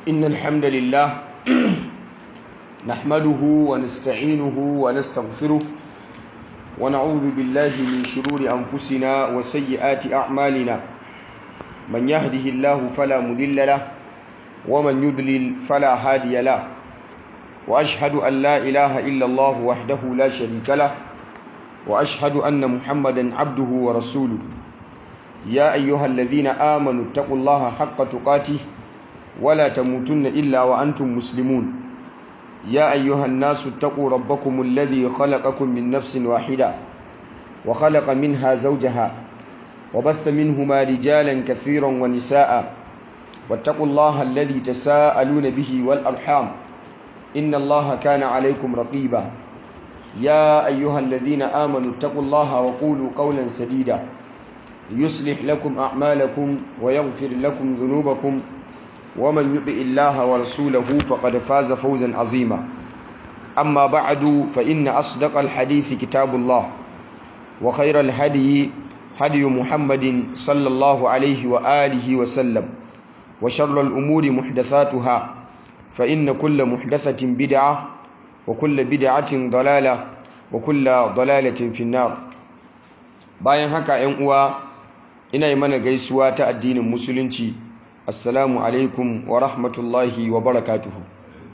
إن الحمد لله نحمده ونستعينه ونستغفره ونعوذ بالله من شرور أنفسنا وسيئات أعمالنا من يهده الله فلا مضل له ومن يضلل فلا هادي له وأشهد أن لا إله إلا الله وحده لا شريك له وأشهد أن محمدا عبده ورسوله يا أيها الذين آمنوا اتقوا الله حق تقاته ولا تموتن إلا وأنتم مسلمون يا أيها الناس اتقوا ربكم الذي خلقكم من نفس واحدة وخلق منها زوجها وبث منهما رجالا كثيرا ونساء واتقوا الله الذي تساءلون به والأرحام إن الله كان عليكم رقيبا يا أيها الذين آمنوا اتقوا الله وقولوا قولا سديدا يصلح لكم أعمالكم ويغفر لكم ذنوبكم ومن يطع الله ورسوله فقد فاز فوزا عظيما أما بعد فإن أصدق الحديث كتاب الله وخير الهدي هدي محمد صلى الله عليه وآله وسلم وشر الأمور محدثاتها فإن كل محدثة بدعة وكل بدعة ضلالة وكل ضلالة في النار bayan haka 'yan uwa ina yi mana gaisuwa ta addinin musulunci assalamu alaikum wa rahmatullahi wa barakatuhu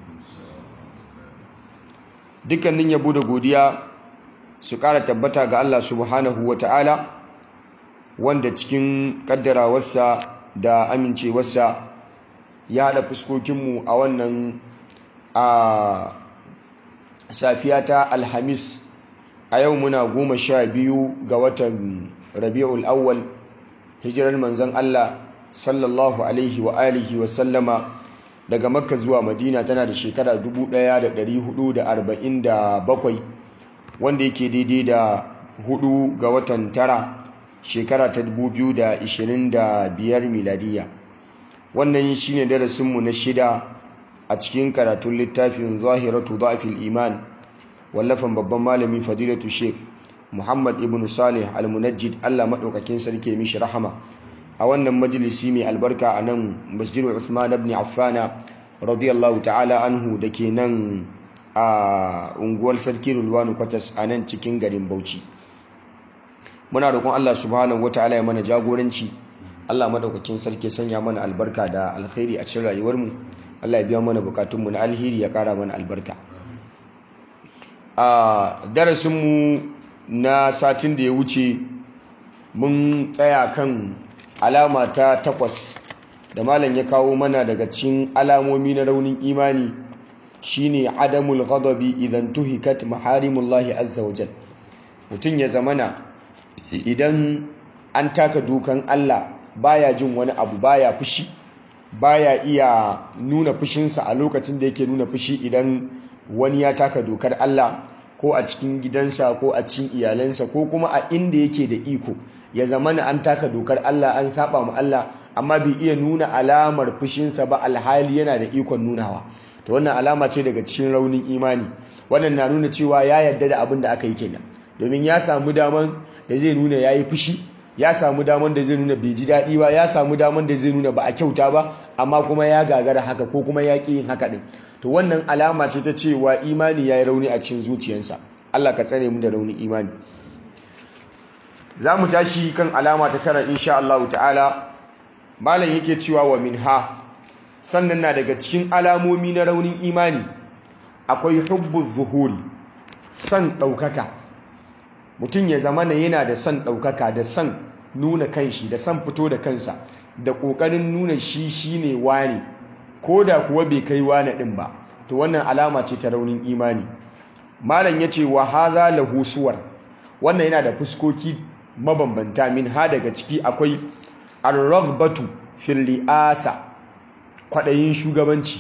dukkanin yabo da godiya su ƙara tabbata ga Allah subhanahu wa ta'ala wanda cikin ƙaddarawarsa da amincewarsa ya haɗa fuskokinmu a wannan a safiya ta alhamis a yau muna goma sha biyu ga watan rabi'ul awwal hijirar manzon Allah sallallahu alaihi wa alihi wa sallama daga makka zuwa madina tana da shekara 1447 wanda yake daidai da hudu ga watan tara shekara ta 2025 miladiya wannan shine darasinmu na shida a cikin karatun littafin zahiratu da'fil iman wallafan babban malami fadilatu sheikh muhammad ibn salih al-munajjid Allah madaukakin sarki mishi rahama a wannan majalisi mai albarka a nan masjidu Uthman ibn Affana radiyallahu ta'ala anhu da ke nan a unguwar sarki Rulwanu Kwatas a nan cikin garin Bauchi muna roƙon Allah subhanahu wata'ala ya mana jagoranci Allah madaukakin sarki sanya mana albarka da alkhairi a cikin rayuwarmu Allah ya biya mana bukatunmu na alheri ya kara mana albarka a darasinmu na satin da ya wuce mun tsaya kan alama ta takwas da malam ya kawo mana daga cikin alamomi na raunin imani shine adamul ghadabi idan tuhikat maharimullahi azza wajal mutum ya zamana idan an taka dukan Allah baya jin wani abu baya fushi baya iya nuna fushinsa a lokacin da yake nuna fushi idan wani ya taka dokar Allah ko a cikin gidansa ko a cikin iyalansa ko kuma a inda yake da iko ya zamana an taka dokar Allah an saba mu Allah amma bai iya nuna alamar fushinsa ba alhali yana da ikon nunawa to wannan alama ce daga cikin raunin imani wannan na nuna cewa ya yarda da abin da aka yi kenan domin ya samu daman da zai nuna yayi fushi ya samu daman da zai nuna bai ji daɗi ba ya samu daman da zai nuna ba a kyauta ba amma kuma ya gagara haka ko kuma ya ƙi yin haka ɗin to wannan alama ce ta cewa imani ya yi rauni a cikin zuciyarsa Allah ka tsare mu da raunin imani za mu tashi kan alama ta tara insha Allah ta'ala malam yake cewa wa minha sannan na daga cikin alamomi na raunin imani akwai hubbu zuhuri son ɗaukaka mutum ya zama na yana da son ɗaukaka da son nuna kanshi da son fito da kansa da ƙoƙarin nuna shi shine wani ko da kuwa bai kai wani ɗin ba to wannan alama ce ta raunin imani malam ya ce wa haza lahu suwar wannan yana da fuskoki mabambanta min ha daga ciki akwai ar-raghbatu fil ri'asa kwadayin shugabanci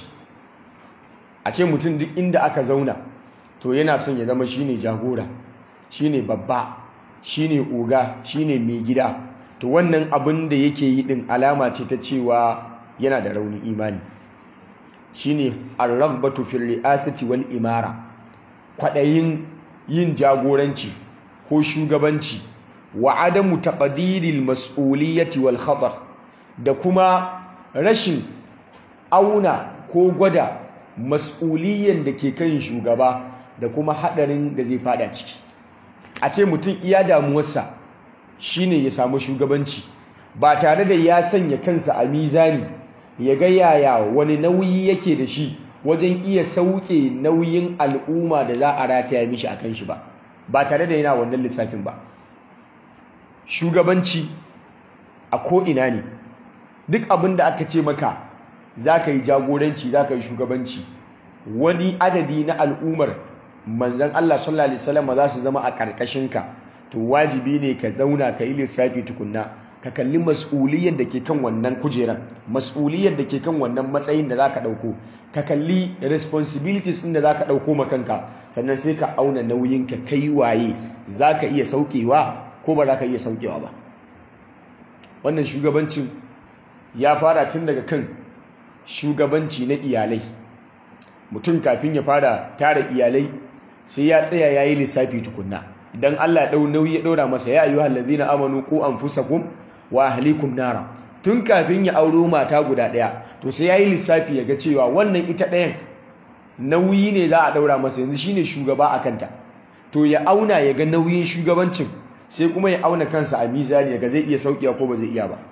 a ce mutum duk inda aka zauna to yana son ya zama shine jagora shine babba shine oga shine mai gida to wannan abin da yake yi din alama ce ta cewa yana da raunin imani shine ar-raghbatu fil ri'asati wal imara kwadayin yin jagoranci ko shugabanci wa adamu taqdiril mas'uliyyati wal khatar da kuma rashin auna ko gwada mas'uliyan da ke kan shugaba da kuma haɗarin da zai fada ciki a ce mutum iya damuwarsa shine ya samu shugabanci ba tare da ya sanya kansa a mizani ya ga yaya wani nauyi yake da shi wajen iya sauke nauyin al'umma da za a rataya mishi akan shi ba ba tare da yana wannan lissafin ba shugabanci a ko'ina ne duk abin da aka ce maka za ka yi jagoranci za ka yi shugabanci wani adadi na al'ummar manzan Allah sallallahu Alaihi wasallam za su zama a ƙarƙashinka to wajibi ne ka zauna ka yi lissafi tukunna ka kalli mas'uliyyar da ke kan wannan kujeran mas'uliyyar da ke kan wannan matsayin da za ka ɗauko ka kalli responsibilities ɗin da za ka ɗauko makanka sannan sai ka auna nauyin ka kai waye za ka iya saukewa ko ba za ka iya saukewa ba wannan shugabancin ya fara tun daga kan shugabanci na iyalai mutum kafin ya fara tara iyalai sai ya tsaya ya yi lissafi tukunna idan Allah ya ɗau nauyi ya ɗora masa ya ayyuhal ladzina amanu ku anfusakum wa ahlikum nara tun kafin ya auro mata guda ɗaya to sai ya yi lissafi ya ga cewa wannan ita ɗayan nauyi ne za a ɗaura masa yanzu shine shugaba a kanta to ya auna ya ga nauyin shugabancin sai kuma ya auna kansa a mizani daga zai iya sauƙiya ko ba zai iya ba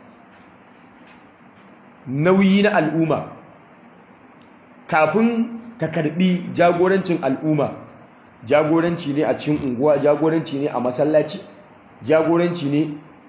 nauyi na al'umma kafin ka karbi jagorancin al'umma jagoranci ne a cikin unguwa jagoranci ne a masallaci jagoranci ne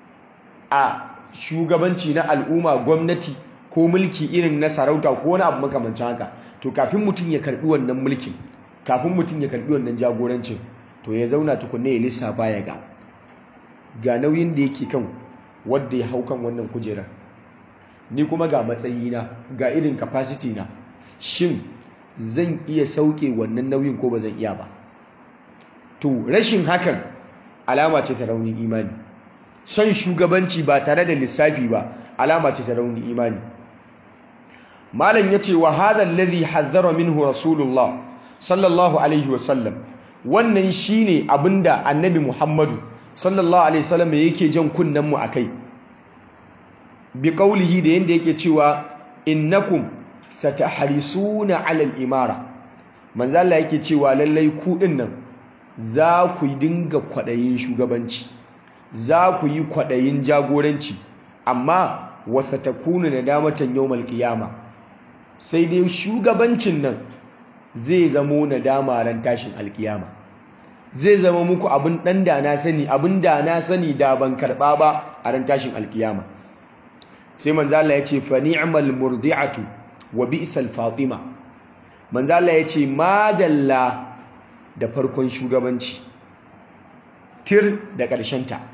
a shugabanci na al'umma gwamnati ko mulki irin na sarauta ko wani abu makamancin haka to kafin mutum ya karbi wannan mulkin kafin mutum ya karbi wannan jagorancin to ya zauna tukunne ya lissafa ya ga ga nauyin da yake kan wadda ya hau kan wannan kujerar ni kuma ga matsayina ga irin capacity na shin zan iya sauke wannan nauyin ko ba zan iya ba to rashin hakan alama ce ta raunin imani son shugabanci ba tare da lissafi ba alama ce ta raunin imani malam yace wa hadha alladhi hazzara minhu rasulullah sallallahu alaihi wasallam wannan shine abinda annabi muhammadu sallallahu alaihi wasallam yake jan kunnen mu akai bi qawlihi da yanda yake cewa innakum satahrisuna ala al-imara manzo Allah yake cewa lallai ku dinnan za ku dinga kwadayin shugabanci za ku yi kwadayin jagoranci amma wasatakunu nadamatan yawmal qiyama sai dai shugabancin nan zai zamo nadama ran tashin alkiyama zai zama muku abin dan da na sani abin da na sani da ban karba ba a ran tashin alkiyama sai manzo Allah ya ce fa ni'mal murdi'atu wa bi'sal fatima manzo Allah ya ce madalla da farkon shugabanci tir da ƙarshen ta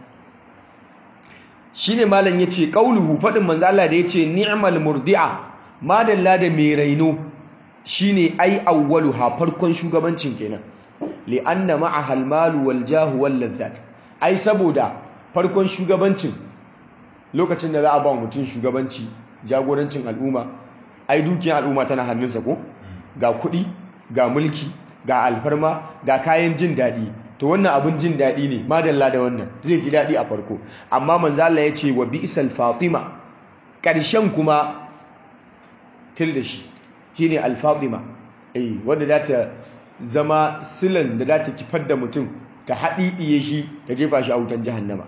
shine malam yace qauluhu fadin manzo Allah da yace ni'mal murdi'a madalla da mai raino shine ai awwaluha farkon shugabancin kenan li anna ma'aha al-malu wal jahu wal ladhat ai saboda farkon shugabancin lokacin da za a ba mutum shugabanci jagorancin al'umma ai dukiyar al'umma tana hannunsa ko ga kuɗi ga mulki ga alfarma ga kayan jin daɗi to wannan abin jin daɗi ne madalla da wannan zai ji daɗi a farko amma manzo Allah ya ce wa bi'sal fatima ƙarshen kuma til da shi shine al-fatima eh wanda za ta zama silan da za ta kifar da mutum ta haɗiɗiye shi ta jefa shi a wutan jahannama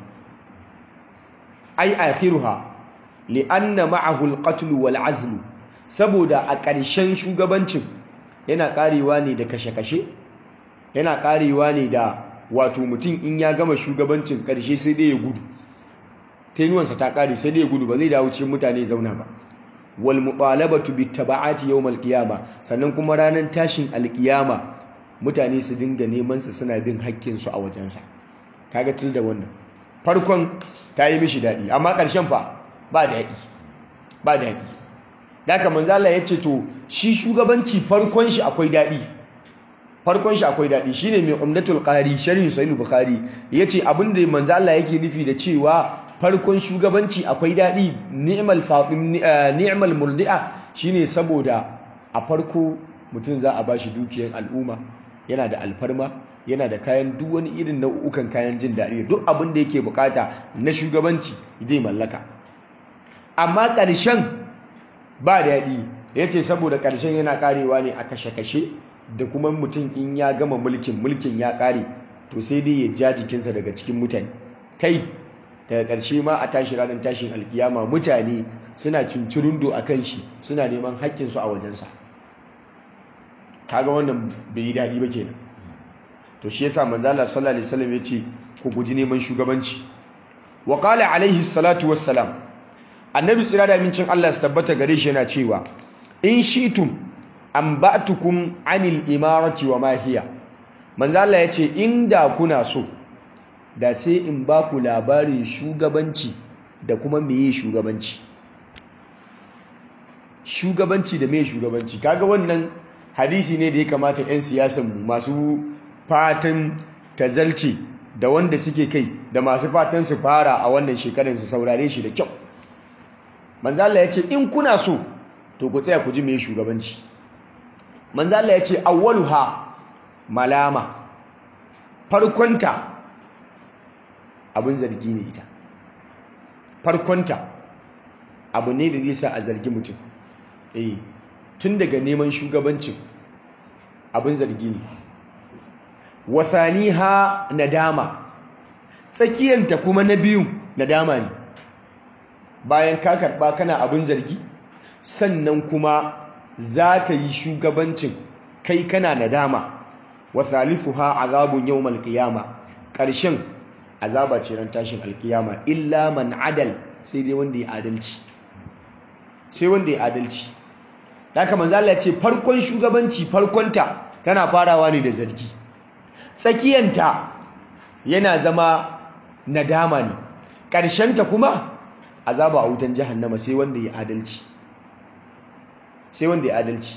ai akhiruha li'anna ma'ahu al-qatl wal azl saboda a ƙarshen shugabancin yana karewa ne da kashe-kashe yana karewa ne da wato mutum in ya gama shugabancin ƙarshe sai dai ya gudu tenuwansa ta kare sai dai ya gudu ba zai dawo cikin mutane zauna ba wal muqalabatu bit taba'ati yawm al qiyama sannan kuma ranar tashin alƙiyama mutane su dinga neman sa suna bin haƙƙin su a wajensa kaga til da wannan farkon ta yi mishi daɗi amma ƙarshen fa ba daɗi ba daɗi daga manzala ya ce to shi shugabanci farkon shi akwai daɗi farkon shi akwai daɗi shine mai umdatul qari sharhin sahih bukhari yace abin da manzala yake nufi da cewa farkon shugabanci akwai daɗi ni'mal fatim ni'mal murdi'a shine saboda a farko mutum za a bashi dukiyar al'umma yana da alfarma yana da kayan duk wani irin nau'ukan kayan jin daɗi duk abin da yake bukata na shugabanci zai mallaka amma ƙarshen ba daɗi ya ce saboda ƙarshen yana ƙarewa ne a kashe-kashe da kuma mutum in ya gama mulkin mulkin ya ƙare to sai dai ya ja jikinsa daga cikin mutane kai daga ƙarshe ma a tashi ranar tashin alkiyama mutane suna cincirindo a kan shi suna neman haƙƙinsu a wajensa kaga wannan bai yi daɗi ba kenan to shi yasa manzo Allah sallallahu alaihi wasallam yace ku guji neman shugabanci wa qala alaihi salatu wassalam annabi tsira da mincin Allah su tabbata gare shi yana cewa in shitum an ba'tukum anil imarati wa ma hiya manzo Allah yace inda kuna so da sai in ba ku labarin shugabanci da kuma meye shugabanci shugabanci da meye shugabanci kaga wannan hadisi ne da ya kamata 'yan siyasan masu fatan tazalci da wanda suke kai da masu fatan su fara a wannan shekarar su saurare shi da kyau manzala ya ce in kuna so to ku tsaya ku ji mai shugabanci manzala ya ce awwaluha malama farkonta abin zargi ne ita farkonta abu ne da zai sa a zargi mutum eh tun daga neman shugabancin abin zargi ne wasaniha nadama tsakiyanta kuma na biyu nadama ne bayan ka karba kana abin zargi sannan kuma za ka yi shugabancin kai kana nadama wasalifuha azabun yawmal qiyama ƙarshen azaba ce ran tashin alkiyama illa man adal sai dai wanda ya adalci sai wanda ya adalci haka manzo Allah ya ce farkon shugabanci farkonta tana farawa ne da zargi tsakiyanta yana zama nadama ne ƙarshenta kuma azaba a wutan jahannama sai wanda ya adalci sai wanda ya adalci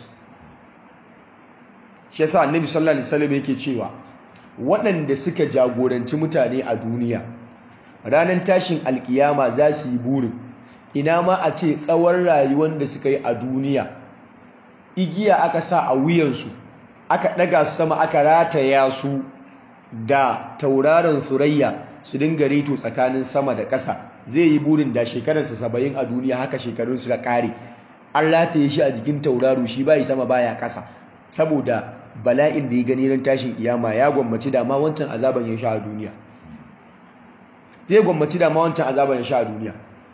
shi yasa annabi sallallahu alaihi wasallam yake cewa waɗanda suka jagoranci mutane a duniya ranar tashin alkiyama za su yi burin ina ma a ce tsawon rayuwar da suka yi a duniya igiya aka sa a wuyansu aka ɗaga su sama aka rataya su da tauraron surayya su dinga reto tsakanin sama da ƙasa zai yi burin da shekararsa saba'in a duniya haka shekarun su ƙare an rataye shi a jikin tauraro shi bayi sama baya ƙasa saboda bala'in da ya gani ran tashin kiyama ya gwammaci dama wancan azaban ya sha a duniya zai gwammaci dama wancan azaban ya sha a duniya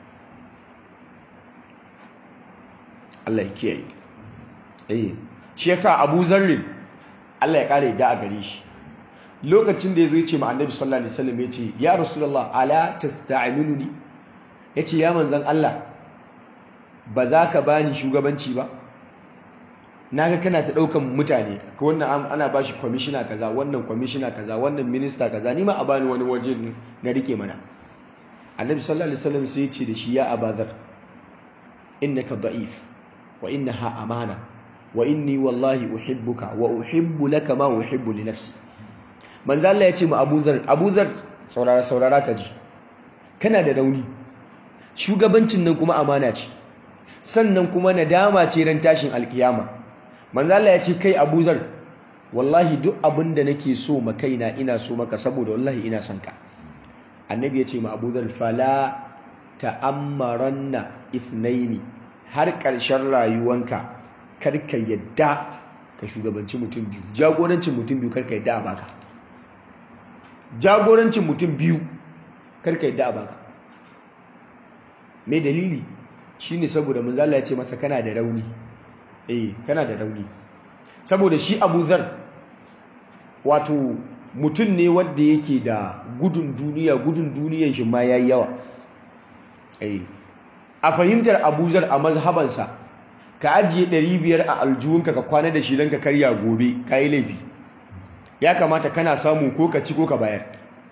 Allah ya kiyaye eh shi yasa Abu Zarrin Allah ya kare da a gare shi lokacin da yazo yace ma Annabi sallallahu alaihi wasallam yace ya Rasulullah ala tasta'minuni yace ya manzon Allah ba za ka bani shugabanci ba naga kana ta daukan mutane ko wannan ana bashi commissioner kaza wannan commissioner kaza wannan minister kaza ni ma a bani wani waje na rike mana Annabi sallallahu alaihi wasallam sai yace da shi ya Abadar innaka da'if wa innaha amana wa inni wallahi uhibbuka wa uhibbu laka ma uhibbu li nafsi manzo Allah ya ce mu Abu Zar Abu Zar saurara saurara ka ji kana da rauni shugabancin nan kuma amana ce sannan kuma nadama ce ran tashin alkiyama manzo Allah ya ce kai Abu Zar wallahi duk abin da nake so ma kaina ina so maka saboda wallahi ina son ka annabi ya ce ma Abu Zar fala ta'ammaranna ithnaini har ƙarshen rayuwanka karka yadda ka shugabanci mutum biyu jagorancin mutum biyu karka yadda a baka jagorancin mutum biyu karka yadda a baka mai dalili shine saboda manzala ya ce masa kana da rauni eh kana da rauni saboda shi Abu Zar wato mutum ne wanda yake da gudun duniya gudun duniyar shi ma yayi yawa eh a fahimtar abuzar a mazhabansa ka ajiye 500 a aljuhunka ka kwana da shi don ka karya gobe ka yi laifi ya kamata kana samu ko ka ci ko ka bayar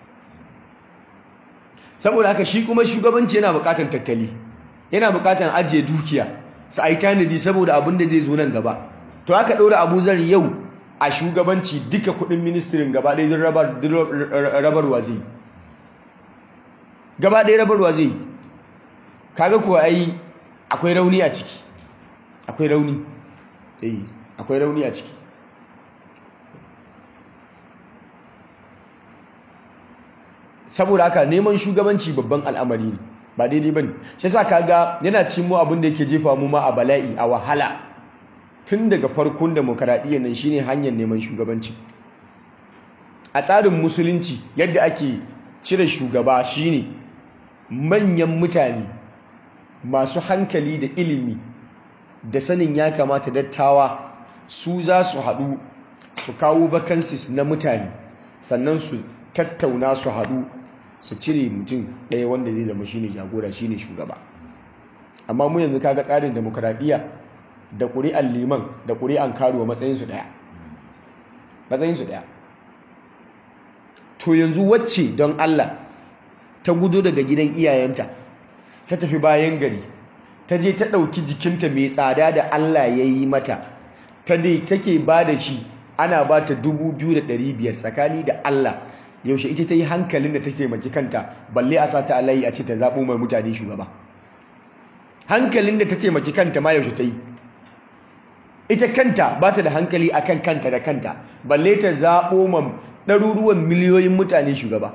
saboda haka shi kuma shugabanci yana bukatar tattali yana bukatar ajiye dukiya su a yi tanadi saboda abin da zai zo nan gaba to aka ɗora abuzar yau a shugabanci duka kudin ministirin gaba ɗaya rabarwa zai gaba ɗaya rabarwa zai yi kaga kuwa ai akwai rauni a ciki akwai rauni eh akwai rauni a ciki saboda haka neman shugabanci babban al'amari ne ba daidai bane shi yasa kaga yana cin mu abin da yake jefa mu ma a bala'i a wahala tun daga farkon demokaradiyyar nan shine hanyar neman shugabanci a tsarin musulunci yadda ake cire shugaba shine manyan mutane masu hankali da ilimi da sanin ya kamata dattawa su za su haɗu su kawo vacancies na mutane sannan su tattauna su haɗu su cire mutum ɗaya wanda zai zama shine jagora shine shugaba amma mu yanzu kaga tsarin demokradiyya da ƙuri'an liman da ƙuri'an karuwa matsayinsu ɗaya matsayinsu ɗaya to yanzu wacce don Allah ta gudu daga gidan iyayenta ta tafi bayan gari ta je ta ɗauki jikinta mai tsada da Allah ya yi mata ta dai take ba da shi ana ba ta biyar tsakani da Allah yaushe ita ta yi hankalin da ta taimaki kanta balle a sata alayi a ce ta zaɓo mai mutane shugaba hankalin da ta taimaki kanta ma yaushe ta yi ita kanta ba ta da hankali akan kanta da kanta balle ta zaɓo ma ɗaruruwan miliyoyin mutane shugaba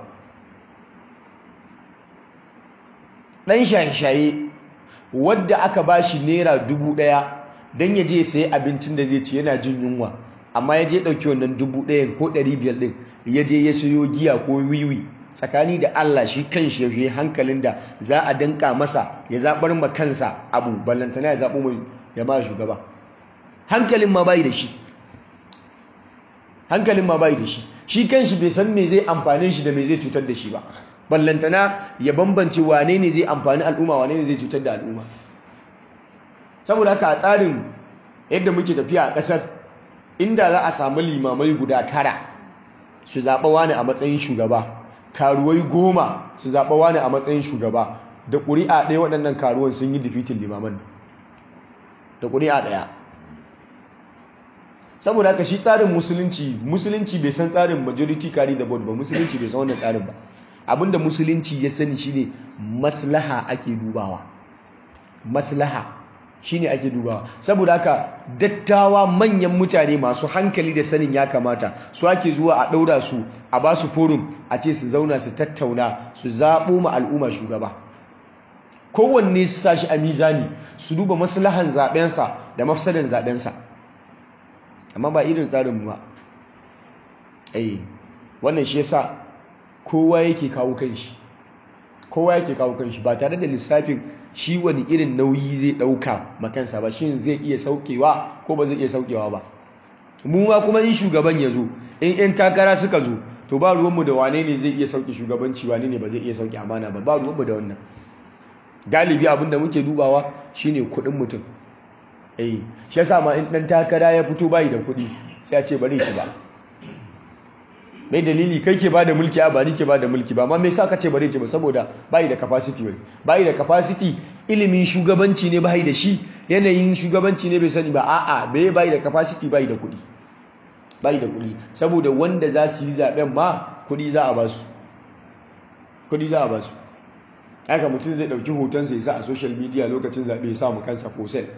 ɗan shaye-shaye wadda aka ba shi naira dubu ɗaya don ya je sayi abincin da zai ci yana jin yunwa amma ya je ɗauki wannan dubu ɗayan ko ɗari biyar ɗin ya je ya sayo giya ko wiwi tsakani da Allah shi kan shi ya hankalin da za a danka masa ya zaɓar ma kansa abu ballantana ya zaɓo mai jama'a shugaba hankalin ma bai da shi hankalin ma bai da shi shi kan shi bai san me zai amfane shi da me zai cutar da shi ba ballantana ya bambance wane ne zai amfani al'umma wane ne zai cutar da al'umma saboda haka a tsarin yadda muke tafiya a ƙasar inda za a samu limamai guda tara su zaɓa wani a matsayin shugaba karuwai goma su zaɓa wani a matsayin shugaba da ƙuri'a ɗaya waɗannan karuwan sun yi difitin limaman da ƙuri'a ɗaya saboda haka shi tsarin musulunci musulunci bai san tsarin majority carry the vote ba musulunci bai san wannan tsarin ba abinda musulunci ya sani shine maslaha ake dubawa maslaha shine ake dubawa saboda haka dattawa manyan mutane masu hankali da sanin ya kamata su ake zuwa a ɗaura su a ba su forum a ce su zauna su tattauna su zaɓo ma al'umma shugaba kowanne su sa shi a mizani su duba maslahan zaɓensa da mafsadan zaɓensa amma ba irin tsarin ba eh wannan shi yasa kowa yake kawo kanshi kowa yake kawo kanshi ba tare da lissafin shi wani irin nauyi zai dauka makansa ba shin zai iya saukewa ko ba zai iya saukewa ba mu ma kuma in shugaban ya zo in yan takara suka zo to ba ruwanmu da wane ne zai iya sauke shugabanci wane ne ba zai iya sauke amana ba ba ruwanmu da wannan galibi abin da muke dubawa shine kuɗin mutum eh shi yasa ma in dan takara ya fito bai da kuɗi sai a ce bari shi ba mai dalili kai ke bada mulki a ba ni ke bada mulki ba amma me yasa ka ce bari ce ba saboda bai da capacity wai bai da capacity ilimin shugabanci ne bai da shi yanayin shugabanci ne bai sani ba a'a bai bai da capacity bai da kuɗi bai da kuɗi saboda wanda za su yi zaben ma kuɗi za a ba su kuɗi za a ba su haka mutum zai ɗauki hotonsa ya sa a social media lokacin zaɓe ya samu kansa ko sel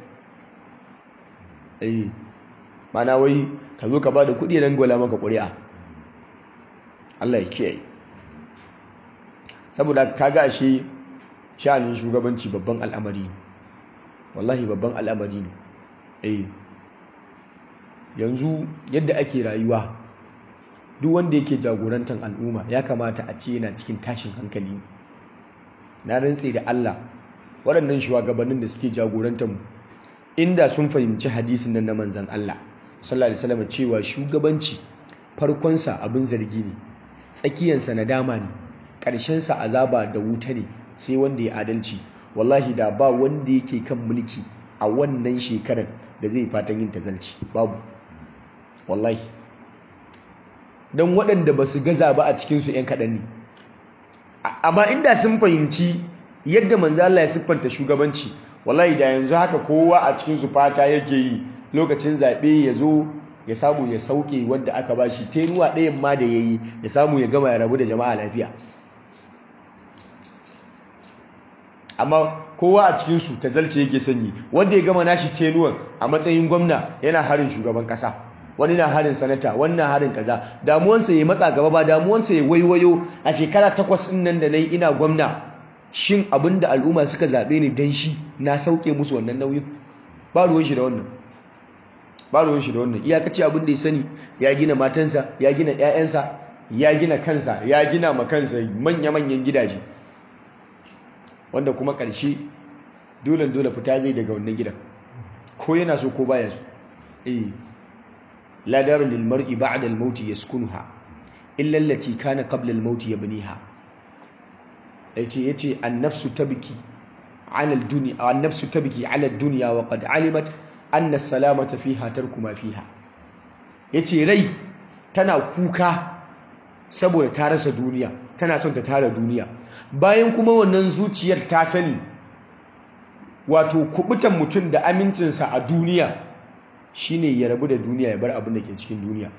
eh mana wai ka zo ka ba da kuɗi nan gola maka ƙuri'a Allah ya kiyaye saboda kaga ashe sha'anin shugabanci babban al'amari ne wallahi babban al'amari ne eh yanzu yadda ake rayuwa duk wanda yake jagorantar al'umma ya kamata a ce yana cikin tashin hankali na rantse da Allah waɗannan shugabannin da suke jagorantar mu inda sun fahimci hadisin nan na manzon Allah sallallahu alaihi wasallam cewa shugabanci farkonsa abin zargi ne tsakiyansa nadama ne ƙarshensa azaba da wuta ne sai wanda ya adalci wallahi da ba wanda yake kan mulki a wannan shekarar da zai fatan yin tazalci babu wallahi don waɗanda ba su gaza ba a cikinsu 'yan kaɗan ne amma inda sun fahimci yadda manzo Allah ya siffanta shugabanci wallahi da yanzu haka kowa a cikinsu fata yake yi lokacin zaɓe ya zo ya samu ya sauke wanda aka bashi tenuwa ɗayan ma da ya yi ya samu ya gama ya rabu da jama'a lafiya amma kowa a cikinsu ta zalce yake sanyi wanda ya gama nashi tenuwan a matsayin gwamna yana harin shugaban ƙasa wani na harin sanata wani na harin kaza damuwansa ya matsa gaba ba damuwansa ya waiwayo a shekara takwas ɗin nan da na yi ina gwamna shin abin da al'umma suka zaɓe ni don shi na sauke musu wannan nauyin ba ruwan shi da wannan ba ruwan shi da wannan iyakaci abin da ya sani ya gina matansa ya gina 'ya'yansa ya gina kansa ya gina ma kansa manya-manyan gidaje wanda kuma ƙarshe dole dole fita zai daga wannan gidan ko yana so ko baya so eh la daru lil mar'i ba'da al maut yaskunuha illa allati kana qabla al maut yabniha yace yace an nafsu tabki ala al dunya an nafsu tabki ala al dunya wa qad alimat anna as-salamata fiha tarku ma fiha yace rai tana kuka saboda ta rasa duniya tana son ta tara duniya bayan kuma wannan zuciyar ta sani wato kubutan mutum da amincinsa a duniya shine ya rabu da duniya ya bar abin da ke cikin duniya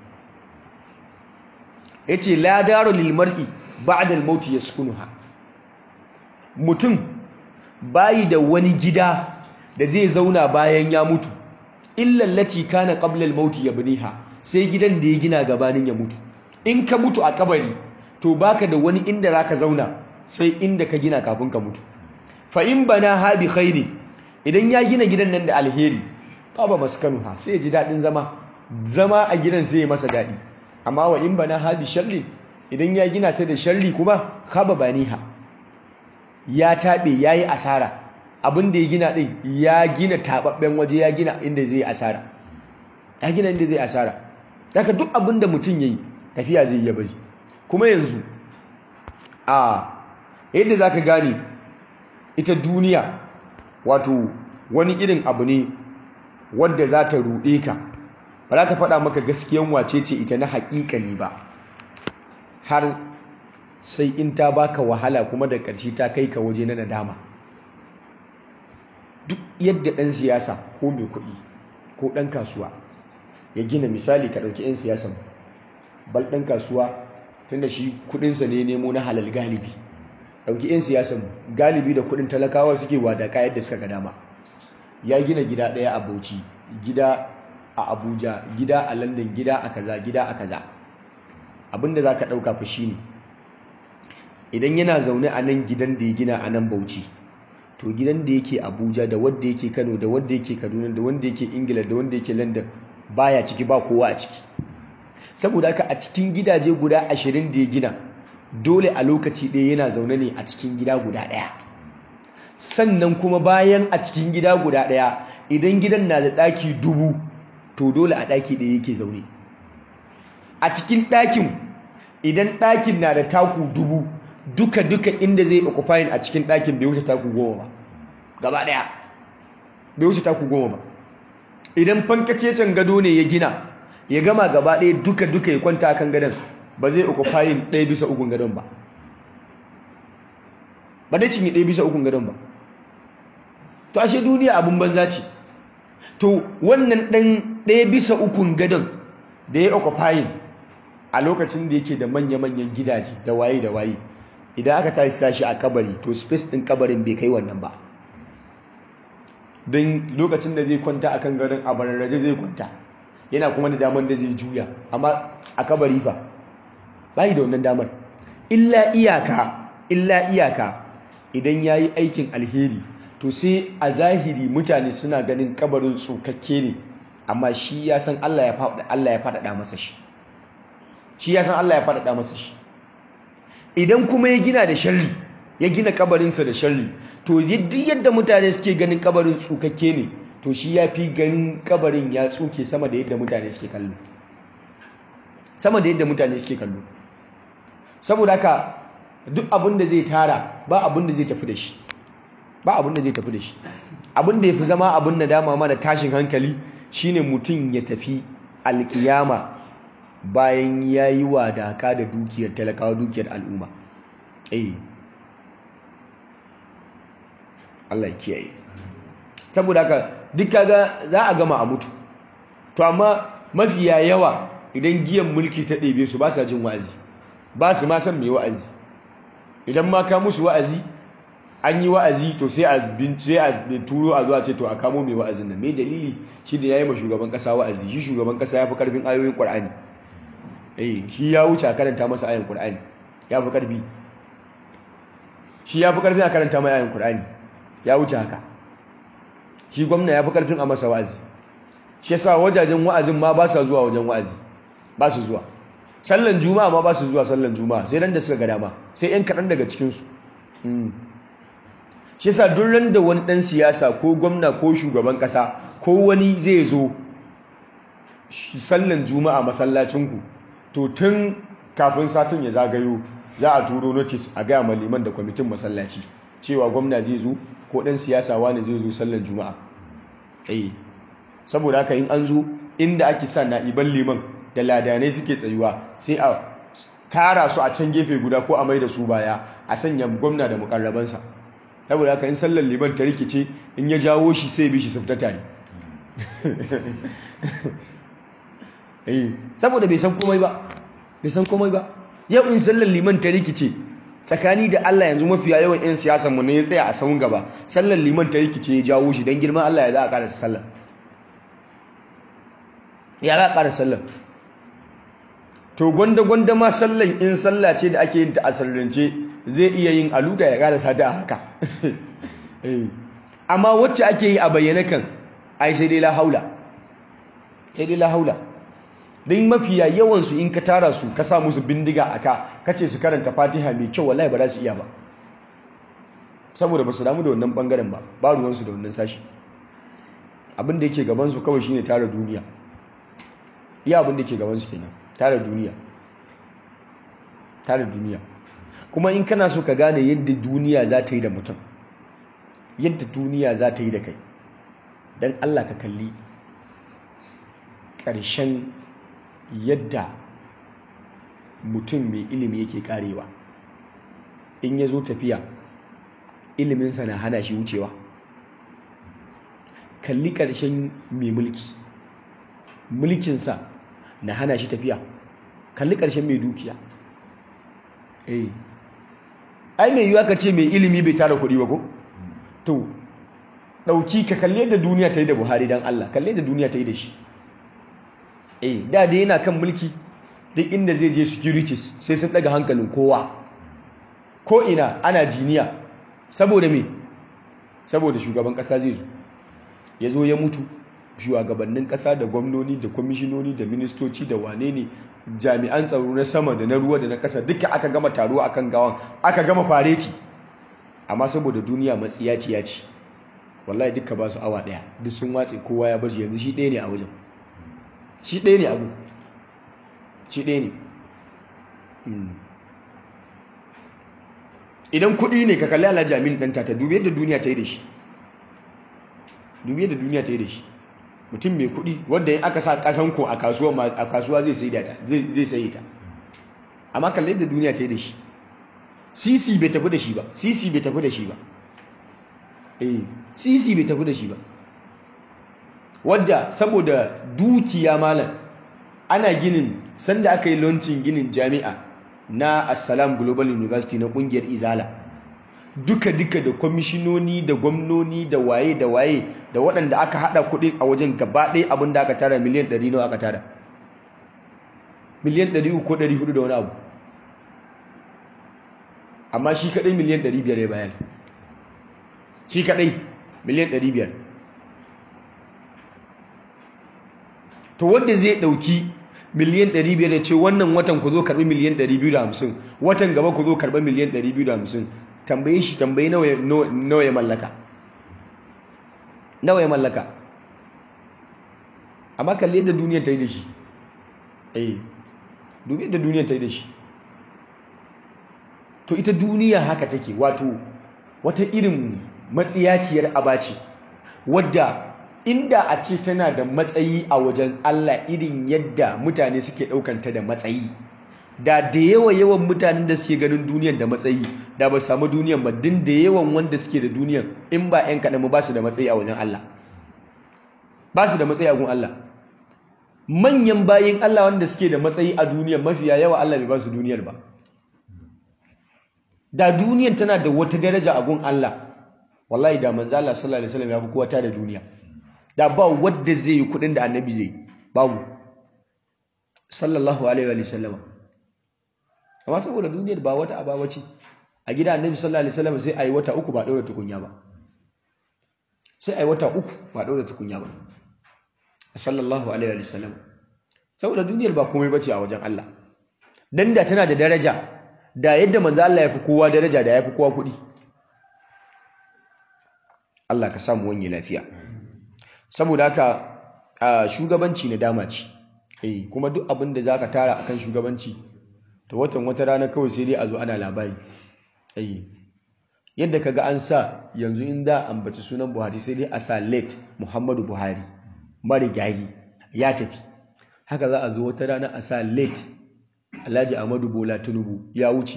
yace la daru lil mar'i ba'da al maut yaskunuha mutum bayi da wani gida da zai zauna bayan ya mutu illa allati kana qabla al maut yabniha sai gidan da ya gina gabanin ya mutu in ka mutu a kabari to baka da wani inda zaka zauna sai inda ka gina kafin ka mutu fa in bana ha bi khairi idan ya gina gidan nan da alheri baba maskanuha sai ya ji dadin zama zama a gidan sai ya masa dadi amma wa in bana ha bi sharri idan ya gina ta da sharri kuma khaba baniha ya tabe yayi asara abin da ya gina din ya gina tababben waje ya gina inda zai asara ya gina inda zai asara daga duk abin da mutum yayi tafiya zai yi bari kuma yanzu a yadda za ka gane ita duniya wato wani irin abu ne wadda za ta ruɗe ka ba za ta faɗa maka gaskiyan wace ce ita na haƙiƙa ne ba har sai in ta baka wahala kuma da ƙarshe ta kai ka waje na nadama duk yadda ɗan siyasa ko mai kuɗi ko ɗan kasuwa ya gina misali ka ɗauki 'yan siyasan bal ɗan kasuwa tunda shi kuɗinsa ne nemo na halal galibi ɗauki 'yan siyasan galibi da kuɗin talakawa suke wadaka yadda suka ga dama ya gina gida ɗaya a bauchi gida a abuja gida a london gida a kaza gida a kaza abinda za ka ɗauka fa shi ne idan yana zaune a nan gidan da ya gina a nan bauchi to gidan da yake abuja da wadda yake kano da wadda yake kaduna da wanda yake ingila da wanda yake london baya ciki ba kowa a ciki saboda haka a cikin gidaje guda ashirin da ya gina dole a lokaci ɗaya yana zaune ne a cikin gida guda ɗaya sannan kuma bayan a cikin gida guda ɗaya idan gidan na da ɗaki dubu to dole a ɗaki ɗaya yake zaune a cikin ɗakin idan ɗakin na da taku dubu duka duka inda zai occupying a cikin ɗakin bai wuce taku goma ba gaba ɗaya bai wuce taku goma ba idan fankacecen gado ne ya gina ya gama gaba ɗaya duka duka ya kwanta a kan gadon ba zai occupying ɗaya bisa ukun gadon ba ba dai cinye ɗaya bisa ukun gadon ba to ashe duniya abin banza ce to wannan ɗan ɗaya bisa ukun gadon da ya occupying a lokacin da yake da manya-manyan gidaje da waye da waye idan aka tashi sashi a kabari to space ɗin kabarin bai kai wannan ba don lokacin da zai kwanta a kan gadon a bararraje zai kwanta yana kuma da damar da zai juya amma a kabari fa bai da wannan damar illa iyaka illa iyaka idan yayi aikin alheri to sai a zahiri mutane suna ganin kabarin tsokakke ne amma shi ya san Allah ya faɗa Allah ya faɗaɗa masa shi shi ya san Allah ya faɗaɗa masa shi idan kuma ya gina da sharri ya gina kabarinsa da sharri to duk yadda mutane suke ganin kabarin tsukakke ne to shi ya fi ganin kabarin ya tsuke sama da yadda mutane suke kallo sama da yadda mutane suke kallo saboda haka duk abin da zai tara ba abin da zai tafi da shi ba abin da zai tafi da shi abin da ya fi zama abin da dama mana tashin hankali shine mutum ya tafi alkiyama bayan ya yi wadaka da dukiyar talakawa dukiyar al'umma eh Allah ya kiyaye saboda haka duk kaga za a gama a mutu to amma mafiya yawa idan giyan mulki ta ɗebe su ba sa jin wa'azi ba su ma san mai wa'azi idan ma ka musu wa'azi an yi wa'azi to sai a sai a turo a zuwa ce to a kamo mai wa'azin nan mai dalili shi da yayi ma shugaban kasa wa'azi shi shugaban kasa ya fi karfin ayoyin Qur'ani eh shi ya wuce a karanta masa ayoyin Qur'ani ya fi karfi shi ya fi karfin a karanta mai ayoyin Qur'ani ya wuce haka shi gwamna ya fi karfin a masa wa'azi shi yasa wajajen wa'azin ma ba sa zuwa wajen wa'azi ba su zuwa sallan juma'a ma ba su zuwa sallan juma'a sai ran da suka ga dama sai yan kaɗan daga cikinsu shi yasa duk ran da wani ɗan siyasa ko gwamna ko shugaban ƙasa ko wani zai zo sallan juma'a masallacinku to tun kafin satin ya zagayo za a turo notice a gaya ma liman da kwamitin masallaci cewa gwamna zai zo ko ɗan siyasa wani zai zo sallan juma'a eh saboda haka in an zo inda ake sa na'iban liman da ladanai suke tsayuwa sai a tara su a can gefe guda ko a mai da su baya a sanya gwamna da mukarrabansa saboda haka in sallar liman ta rikice in ya jawo shi sai bi shi su fita tare saboda bai san komai ba bai san komai ba yau in sallar liman ta rikice tsakani da Allah yanzu mafiya yawan 'yan siyasan mu ne ya tsaya a sahun gaba sallar liman ta rikice ya jawo shi don girman Allah ya za a karasa sallar ya za a karasa sallar to gwanda-gwanda ma sallan in sallah ce da ake yin ta a sallance zai iya yin aluta ya karasa ta a haka amma wacce ake yi a bayyana kan ai sai dai la haula sai dai la haula don mafiya yawansu in ka tara su ka sa musu bindiga a ka kace su karanta fatiha mai kyau wallahi ba za su iya ba saboda ba su damu da wannan bangaren ba ba ruwansu da wannan sashi abin da yake gabansu kawai shine tara duniya iya abin da yake gabansu kenan tara duniya tara duniya kuma in kana so ka gane yadda duniya za ta yi da mutum yadda duniya za ta yi da kai don allah ka kalli ƙarshen yadda mutum mai ilimi yake karewa in ya zo tafiya iliminsa na hana shi wucewa kalli ƙarshen mai mulki mulkinsa na hana shi tafiya kalli ƙarshen mai dukiya eh ai mai yiwuwa ka ce mai ilimi bai tara kuɗi ba ko to ɗauki ka kalli yadda duniya ta yi da buhari don allah kalli yadda duniya ta yi da shi eh da dai yana kan mulki duk inda zai je securities sai sun daga hankalin kowa ko ina ana jiniya saboda me saboda shugaban kasa zai zo ya zo ya mutu shugabannin kasa da gwamnoni da kwamishinoni da ministoci da wane ne jami'an tsaro na sama da na ruwa da na kasa duka aka gama taruwa akan gawan aka gama fareti amma saboda duniya matsiyaci ya ce wallahi duka ba su awa daya duk sun watse kowa ya bazu yanzu shi ɗaya ne a wajen shi ɗaya ne abu shi ɗaya ne idan kuɗi ne ka kalli alhaji amin ɗanta ta dubi yadda duniya ta yi da shi dubi yadda duniya ta yi da shi mutum mai kuɗi wadda yin aka sa ƙasan ko a kasuwa zai sai ta zai sai ta amma kalli yadda duniya ta yi da shi sisi bai tafi da shi ba sisi bai tafi da shi ba eh sisi bai tafi da shi ba wadda saboda dukiya malam ana ginin sanda aka yi launcin ginin jami'a na assalam global university na kungiyar izala duka-duka da kwamishinoni da gwamnoni da waye da waye da waɗanda aka haɗa kuɗi a wajen gaba ɗaya abin da aka tara miliyan 100 nawa aka tara miliyan 300 ko 400 da wani abu amma shi kaɗai miliyan 500 ya bayan shi kaɗai miliyan 500 to wanda zai dauki miliyan 500 ya ce wannan watan ku zo karbi miliyan 250 watan gaba ku zo karbi miliyan 250 tambaye shi tambaye nawa ya mallaka nawa ya mallaka amma kalli yadda duniyar ta yi da shi eh dubi yadda duniyar ta yi da shi to ita duniya haka take wato wata irin matsiyaciyar abaci wadda inda a ce tana da matsayi a wajen Allah irin yadda mutane suke ɗaukanta da matsayi da da yawa yawan mutanen da suke ganin duniyan da matsayi da ba samu duniyan ba din da yawan wanda suke da duniyan in ba 'yan kaɗan ba su da matsayi a wajen Allah ba su da matsayi a gun Allah manyan bayin Allah wanda suke da matsayi a duniyan mafiya yawa Allah bai ba su duniyar ba da duniyan tana da wata daraja a gun Allah wallahi da manzo Allah sallallahu alaihi wasallam ya fi kowa ta da duniya da ba wadda zai yi kudin da annabi zai babu sallallahu alaihi wa sallama amma saboda duniyar ba wata aba ce a gida annabi sallallahu alaihi wasallam sai ayi wata uku ba daura tukunya ba sai ayi wata uku ba daura tukunya ba sallallahu alaihi wa sallam saboda duniyar ba komai bace a wajen Allah dan da tana da daraja da yadda manzo Allah ya fi kowa daraja da ya fi kowa kuɗi Allah ka samu wani lafiya saboda haka shugabanci na dama ce eh kuma duk abin da zaka tara akan shugabanci to watan wata rana kawai sai dai a zo ana labari eh yadda kaga an sa yanzu in da ambaci sunan Buhari sai dai a sa late Muhammadu Buhari marigayi ya tafi haka za a zo wata rana a sa late Alhaji Ahmadu Bola Tinubu ya wuce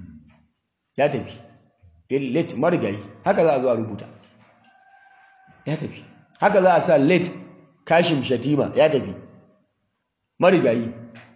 ya tafi late marigayi haka za a zo a rubuta ya tafi haka za a sa late Kashim Shatima ya tafi marigayi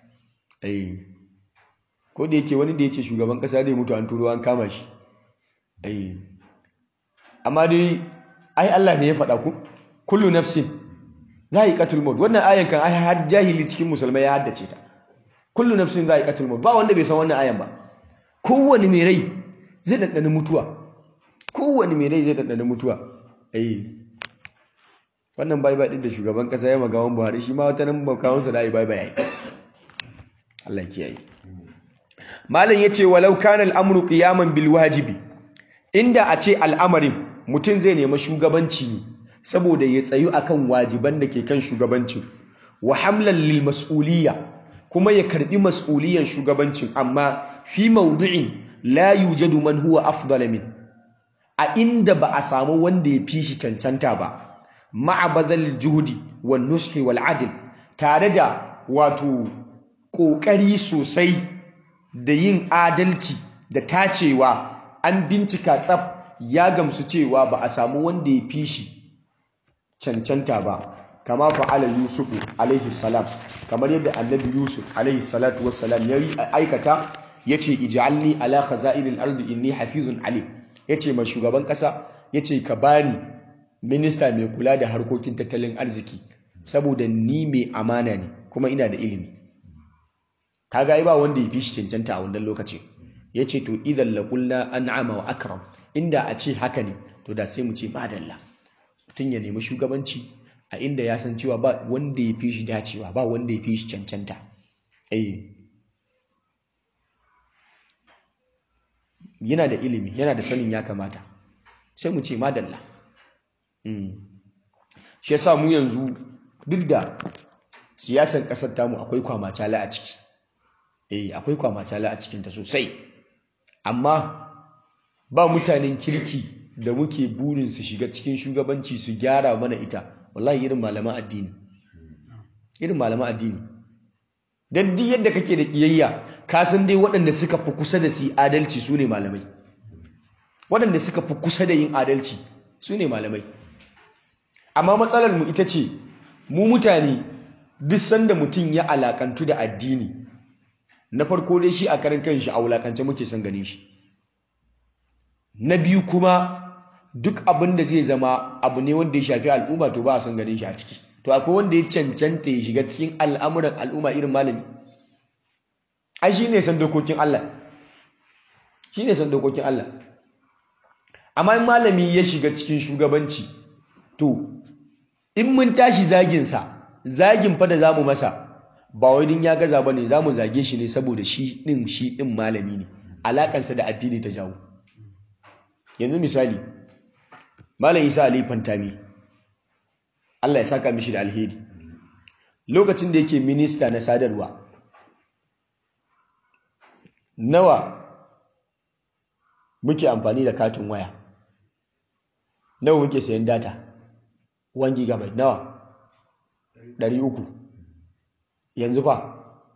eh ko da yake wani da yace shugaban kasa zai mutu an turo an kama shi eh amma dai ai Allah ne ya faɗa ku kullu nafsin za'iqatul maut wannan ayan kan ai har jahili cikin musulmai ya haddace ta kullu nafsin za'iqatul maut ba wanda bai san wannan ayan ba kowanne mai rai zai dandana mutuwa kowanne mai rai zai dandana mutuwa eh wannan bai bai din da shugaban kasa ya magawan Buhari shi ma wata nan bakawon sa dai bai bai yayi Allah ya kiyaye malam yace walau kana al-amru qiyaman bil wajibi inda a ce al'amarin mutum zai nemi shugabanci ne saboda ya tsayu akan wajiban da ke kan shugabancin wa hamlan lil mas'uliyya kuma ya karbi mas'uliyan shugabancin amma fi mawdu'in la yujadu man huwa afdal min a inda ba a samu wanda ya fi shi cancanta ba ma'a bazal juhudi wan nushi wal adl tare da wato kokari sosai da yin adalci da tacewa an bincika tsaf ya gamsu cewa ba a samu wanda ya fi shi cancanta ba kama fa'ala yusufu alaihi salam kamar yadda annabi yusuf alaihi salatu wassalam ya aikata yace ij'alni ala khaza'inil ardi inni hafizun alim yace ma shugaban kasa yace ka bani minista mai kula da harkokin tattalin arziki saboda ni mai amana ne kuma ina da ilimi kaga ai ba wanda ya fi shi cancanta a wannan lokacin yace to idan laqulna an'ama wa akram inda a ce haka ne to da sai mu ce madalla mutum ya nemi shugabanci a inda ya san cewa ba wanda ya fi shi dacewa ba wanda ya fi shi cancanta eh yana da ilimi yana da sanin ya kamata sai mu ce madalla shi yasa mu yanzu duk da siyasan kasar tamu akwai kwamacala a ciki eh akwai kwamacala a cikinta sosai amma ba mutanen kirki da muke burin su shiga cikin shugabanci su gyara mana ita wallahi irin malaman addini irin malaman addini dan duk yadda kake da kiyayya ka san dai waɗanda suka fi kusa da su adalci su ne malamai waɗanda suka fi kusa da yin adalci su ne malamai amma matsalar mu ita ce mu mutane duk sanda mutum ya alakantu da addini na farko dai shi a karan kanshi a wulakance muke son gane shi na biyu kuma duk abin da zai zama abu ne wanda ya shafi al'umma to ba a son ganin shi a ciki to akwai wanda ya cancanta ya shiga cikin al'amuran al'umma irin malami ai shi ne san dokokin Allah shi ne san dokokin Allah amma in malami ya shiga cikin shugabanci to in mun tashi zaginsa zagin fa da zamu masa ba wai din ya gaza bane zamu zage shi ne saboda shi din shi din malami ne alakansa da addini ta jawo yanzu misali malam Isa Ali Fantami Allah ya saka mishi da alheri lokacin da yake minista na sadarwa nawa muke amfani da katin waya nawa muke sayan data 1 gigabyte nawa 300 yanzu fa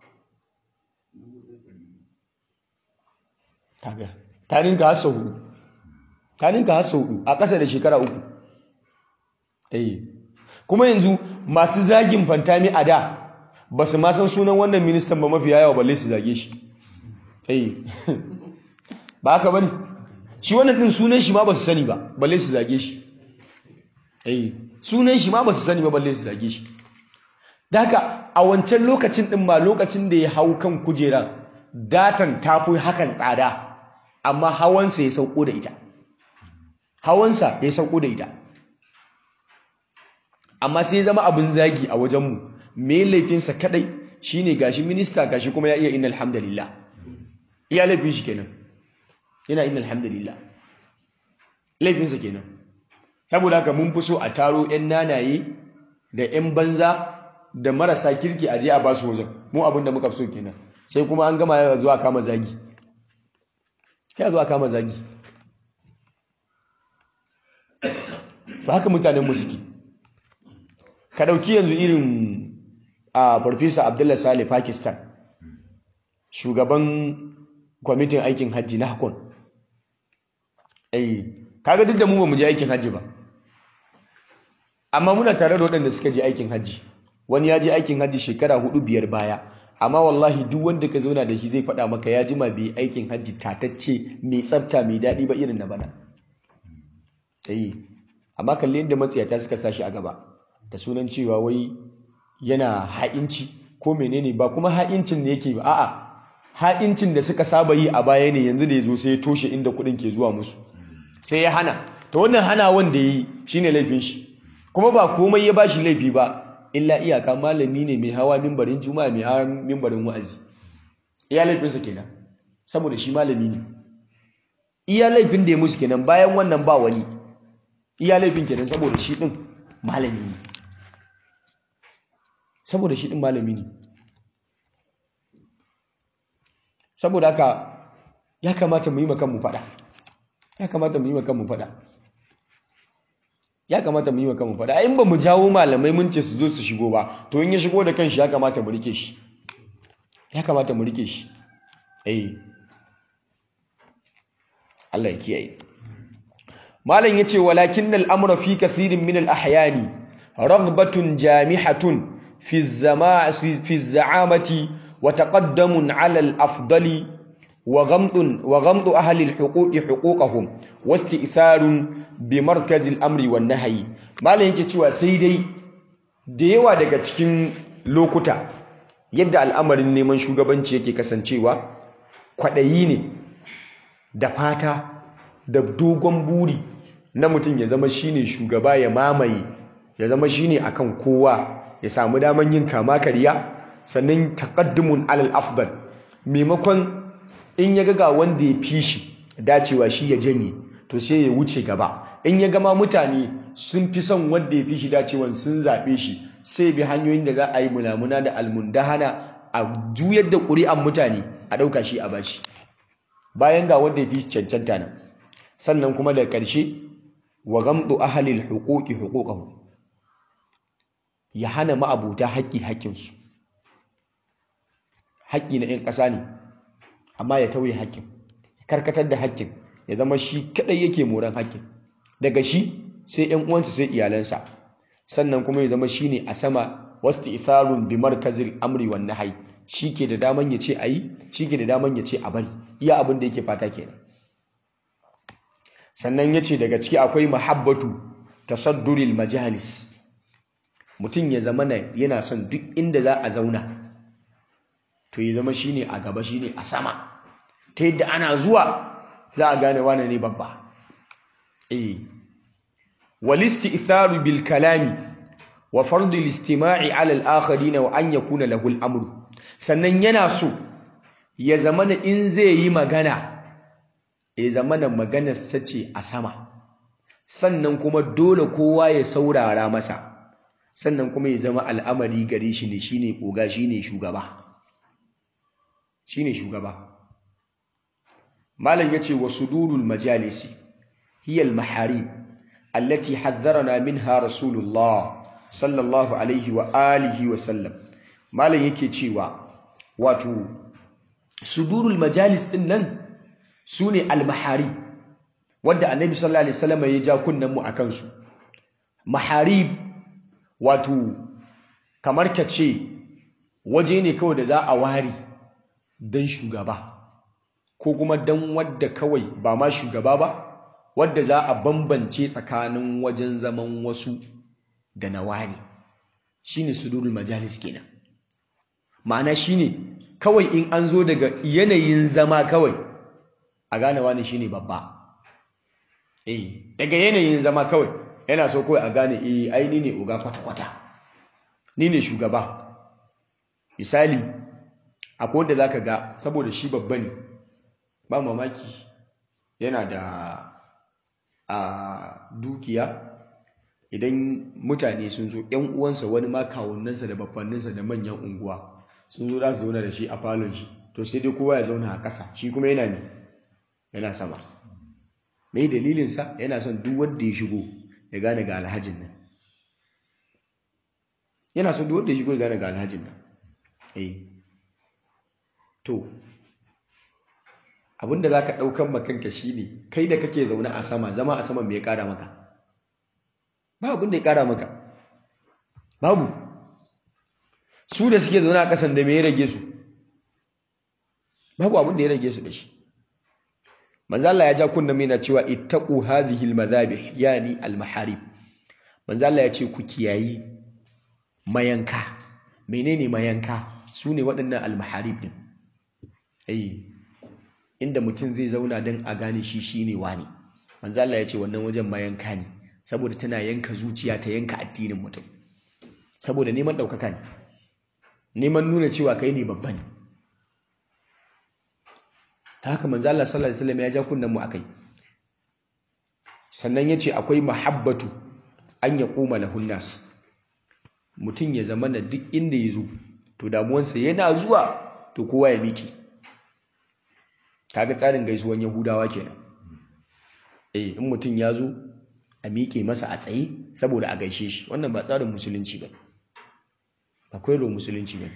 kaga ta ninka hasa hudu ta ninka hasa hudu a ƙasa da shekara uku eh kuma yanzu masu zagin fantami a da ba su ma san sunan wannan ministan ba mafi yawa balle su zage shi eh ba haka bane shi wannan din sunan shi ma ba su sani ba balle su zage shi eh sunan shi ma ba su sani ba balle su zage shi Daka a wancan lokacin ɗin ma lokacin da ya hau kan kujera datan tafi hakan tsada amma hawansa ya sauko da ita hawansa ya sauko da ita amma sai ya zama abin zagi a wajenmu me laifinsa kadai shine gashi minista gashi kuma ya iya inna alhamdulillah iya laifin shi kenan yana inna alhamdulillah laifinsa kenan saboda haka mun fi so a taro 'yan nanaye da 'yan banza da marasa kirki a je a basu wajen mu abin da muka fi so kenan sai kuma an gama ya zuwa kama zagi ya zuwa kama zagi to haka mutanen mu suke ka dauki yanzu irin a farfesa abdullah saleh pakistan shugaban kwamitin aikin hajji na hakon eh kaga duk da mu ba mu je aikin hajji ba amma muna tare da waɗanda suka je aikin hajji wani ya je aikin hajji shekara hudu biyar baya amma wallahi duk wanda ka zauna da shi zai faɗa maka ya jima bai aikin hajji tatacce mai tsafta mai daɗi ba irin na bana eh amma kalli yadda matsiyata suka sashi a gaba da sunan cewa wai yana ha'inci ko menene ba kuma ha'incin ne yake ba a'a ha'incin da suka saba yi a baya ne yanzu da ya zo sai ya toshe inda kuɗin ke zuwa musu sai ya hana to wannan hana wanda ya yi shine laifin shi kuma ba komai ya bashi laifi ba illa iyaka malami ne mai hawa mimbarin juma'a mai hawa mimbarin wa'azi iya laifinsa kenan saboda shi malami ne iya laifin da ya musu kenan bayan wannan ba wani iya laifin kenan saboda shi din malami ne saboda shi din malami ne saboda haka ya kamata mu yi makan mu fada ya kamata mu yi makan mu fada ya kamata mu yi makan mu fada in ba mu jawo malamai mun ce su zo su shigo ba to in ya shigo da kanshi ya kamata mu rike shi ya kamata mu rike shi eh Allah ya kiyaye malam yace walakin al-amra fi kathirin min al-ahyani raghbatun jamihatun fi az-zama fi az-za'amati wa taqaddamun 'ala al-afdali wa ghamdun wa ghamdu ahli al-huquqi huquqahum wa isti'tharun bi markaz al-amri wan nahyi malam yake cewa sai dai da yawa daga cikin lokuta yadda al'amarin neman shugabanci yake kasancewa kwaɗayi ne da fata da dogon buri na mutum ya zama shine shugaba ya mamaye ya zama shine akan kowa ya samu daman yin kama karya sannan taqaddumun alal afdal maimakon in ya ga wanda ya fi shi dacewa shi ya janye to sai ya wuce gaba in ya gama mutane sun fi son wanda ya fi shi dacewan sun zaɓe shi sai bi hanyoyin da za a yi munamuna da almundahana a juyar da ƙuri'an mutane a ɗauka shi a bashi bayan ga wanda ya fi cancanta nan sannan kuma da ƙarshe wa gamdu ahalil huquqi huquqahum ya hana ma'abuta haƙƙi haƙƙinsu haƙƙi na 'yan ƙasa ne amma ya tauye haƙƙin karkatar da haƙƙin ya zama shi kaɗai yake moran haƙƙin daga shi sai 'yan uwansa sai iyalansa sannan kuma ya zama shi ne a sama wasu itharun bi markazil amri wan nahyi shi ke da daman ya ce a yi shi ke da daman ya ce a bari iya abin da yake fata kenan sannan ya ce daga ciki akwai mahabbatu tasadduril majalis mutum ya zama yana son duk inda za a zauna to ya zama shine a gaba shine a sama ta yadda ana zuwa za a gane wane ne babba eh walisti itharu bil kalami wa fardu listima'i ala al-akharin wa an yakuna lahu al-amru sannan yana so ya zamana in zai yi magana ya zamana maganar sace a sama sannan kuma dole kowa ya saurara masa sannan kuma ya zama al'amari gare shi ne shine koga shine shugaba shine shugaba malam yace wa sudurul majalisi hiya al-maharib allati haddarana minha rasulullah sallallahu alaihi wa alihi wa sallam malam yake cewa wato sudurul majalis din nan sune al-maharib wanda annabi sallallahu alaihi wasallam ya ja kunnan mu akan su maharib wato kamar kace waje ne kawai da za a ware dan shugaba ko kuma dan wadda kawai ba ma shugaba ba wadda za a bambance tsakanin wajen zaman wasu da na ware shine sudurul majalis kenan ma'ana shine kawai in an zo daga yanayin zama kawai a gane wani shine babba eh daga yanayin zama kawai yana so kawai a gane eh ai ni ne oga kwata-kwata ni ne shugaba misali akwai wanda zaka ga saboda shi babba ne ba mamaki yana da a dukiya idan mutane sun zo ‘yan uwansa wani ma kawunansa da babbanninsa da manyan unguwa sun zo za su zauna da shi a falon shi to sai dai kowa ya zauna a ƙasa shi kuma yana ne yana sama mai dalilinsa yana son duk wanda ya shigo ya gane ga alhajin nan yana son duk wanda ya shigo ya gane ga alhajin nan eh to abinda za ka ɗaukan makanka shi ne kai da kake zaune a sama zama a sama mai ya ƙara maka ba abin da ya ƙara maka babu su da suke zaune a ƙasan da mai ya rage su babu abin da ya rage su da shi manzo Allah ya ja kunna mai na cewa ittaqu hadhihi almadhabih yani almaharib manzo Allah ya ce ku kiyayi mayanka menene mayanka su ne waɗannan almaharib din eh inda mutum zai zauna don a gane shi shine wani manzo Allah ya ce wannan wajen mayanka ne saboda tana yanka zuciya ta yanka addinin mutum saboda neman ɗaukaka ne neman nuna cewa kai ne babba ne ta haka manzo Allah sallallahu alaihi wasallam ya ja kunnen mu akai sannan yace akwai mahabbatu an ya koma lahun nas mutum ya zama na duk inda ya zo to damuwansa yana zuwa to kowa ya miki kaga tsarin gaisuwan yahudawa kenan eh in mutum ya zo a miƙe masa a tsaye saboda a gaishe shi wannan ba tsarin musulunci ba akwai lo musulunci ba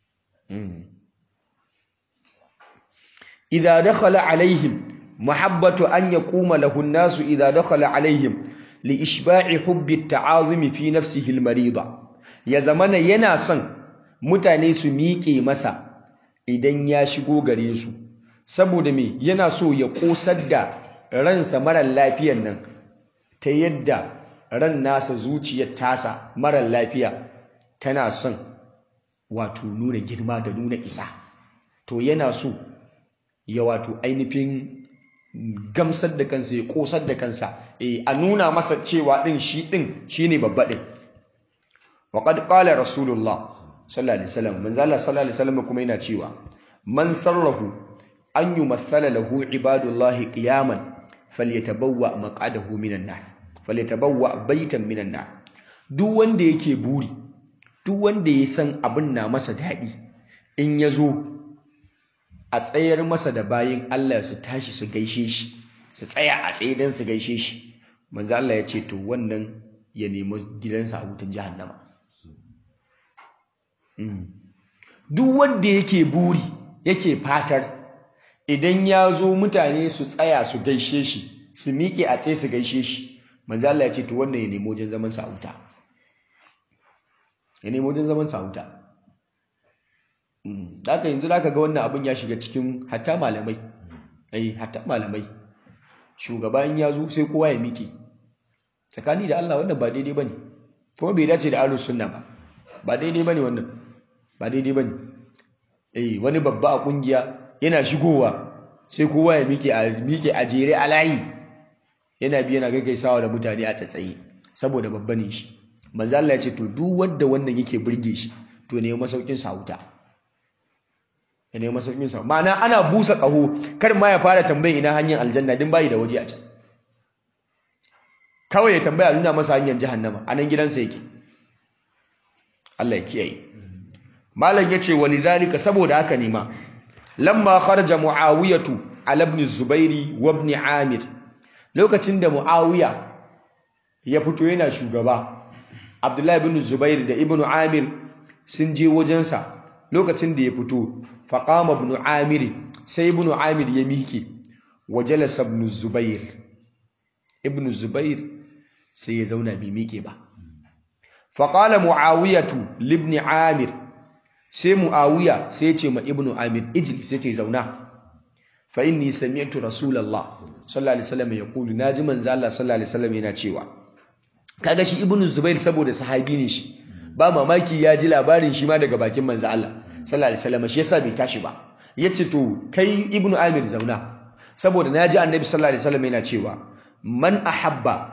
idza dakhala alaihim mahabbatu an yaquma lahu an-nasu idza dakhala alaihim li ishba'i hubbi at-ta'azumi fi nafsihi al-marida ya zamana yana son mutane su miƙe masa idan ya shigo gare su saboda me yana so ya kosar da ransa marar lafiyan nan ta yadda ran nasa zuciyar tasa marar lafiya tana son wato nuna girma da nuna isa to yana so ya wato ainihin gamsar da kansa ya kosar da kansa a nuna masa cewa din shi din shine babba din wa qad qala rasulullah sallallahu alaihi wasallam manzo Allah sallallahu alaihi wasallam kuma yana cewa man sarrahu an yumathala lahu ibadullahi qiyaman falyatabawwa maq'adahu minan nar falyatabawwa baitan minan nar duk wanda yake buri duk wanda ya san abin na masa daɗi in ya zo a tsayar masa da bayin Allah su tashi su gaishe shi su tsaya a tsaye don su gaishe shi manzo Allah ya ce to wannan ya nemi gidansa a wutan jahannama duk wanda yake buri yake fatar idan ya zo mutane su tsaya su gaishe shi su miƙe a tsaye su gaishe shi manzo Allah ya ce to wannan ya nemi wajen zaman sa a wuta ya nemi wajen zaman sa a wuta haka yanzu zaka ga wannan abin ya shiga cikin hatta malamai eh hatta malamai shugaba in ya zo sai kowa ya miƙe tsakani da Allah wannan ba daidai bane kuma bai dace da ahlus sunna ba ba daidai bane wannan ba daidai bane eh wani babba a kungiya yana shigowa sai kowa ya miƙe a miƙe a jere a layi yana bi yana gaggaisawa da mutane a tsatsaye saboda babba ne shi manzo Allah ya ce to duk wanda wannan yake burge shi to ne masaukin sa wuta ya ne masaukin sa ma'ana ana busa kaho kar ma ya fara tambaye ina hanyar aljanna din bayi da waje a can kawai ya tambaya nuna masa hanyar jahannama anan gidansa yake Allah ya kiyaye malam yace walidhalika saboda haka ne ma lamma kharaja muawiyatu ala ibn zubairi wa ibn amir lokacin da muawiya ya fito yana shugaba abdullahi ibn zubair da ibn amir sun je wajensa lokacin da ya fito faqama ibn amir sai ibn amir ya miƙe wa jalasa ibn zubair ibn zubair sai ya zauna bai miƙe ba faqala muawiyatu libni amir sai muawiya sai ya ce ma ibn amir ijli sai ta zauna fa inni sami'tu rasulullah sallallahu alaihi wasallam yaqulu naji manzo Allah sallallahu alaihi wasallam yana cewa kaga shi ibnu zubair saboda sahabi ne shi ba mamaki ya ji labarin shi ma daga bakin manzo Allah sallallahu alaihi wasallam shi yasa bai tashi ba yace to kai ibnu amir zauna saboda naji annabi sallallahu alaihi wasallam yana cewa man ahabba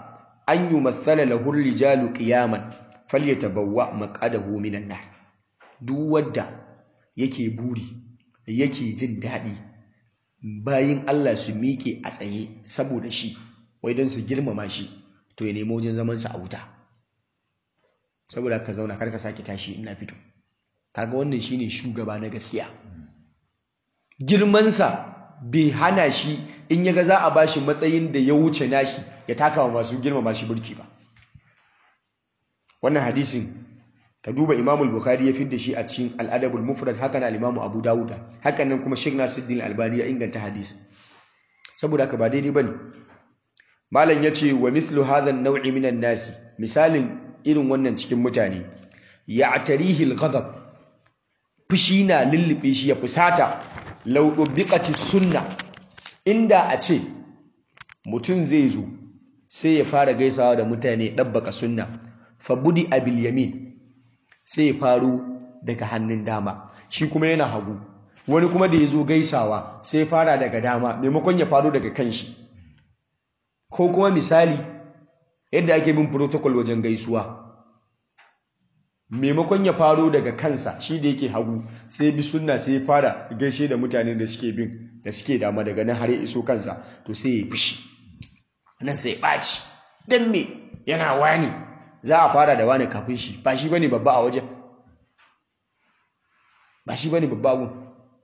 an yumassala lahu rijalu qiyaman falyatabawwa maq'adahu minan nar duk wanda yake buri yake jin daɗi bayin Allah su miƙe a tsaye saboda shi wai don su girmama shi to ya nemo wajen zaman sa a wuta saboda ka zauna kar ka sake tashi ina fito kaga wannan shine shugaba na gaskiya girmansa bai hana shi in yaga za a bashi matsayin da ya wuce nashi ya taka wa masu girmama shi burki ba wannan hadisin ka duba Imam al-Bukhari ya fidda shi a cikin Al-Adab al-Mufrad haka na Imam Abu Dawud haka nan kuma Sheikh Nasiruddin Al-Albani ya inganta hadisi saboda haka ba daidai bane malam yace wa mithlu hadha an-naw'i min an-nas misalin irin wannan cikin mutane ya'tarihi al-ghadab fushi na lullube shi ya fusata law dubiqati sunna inda a ce mutum zai zo sai ya fara gaisawa da mutane dabbaka sunna fa budi abil yamin sai ya faru daga hannun dama shi kuma yana hagu wani kuma da ya zo gaisawa sai ya fara daga dama maimakon ya faru daga kanshi ko kuma misali yadda ake bin protocol wajen gaisuwa maimakon ya faro daga kansa shi da yake hagu sai bi sunna sai ya fara gaishe da mutane da suke bin da suke dama daga nan har ya iso kansa to sai ya fishi nan sai ya ɓaci don me yana wani za a fara da wani kafin shi ba shi bane babba a wajen ba shi bane babba gun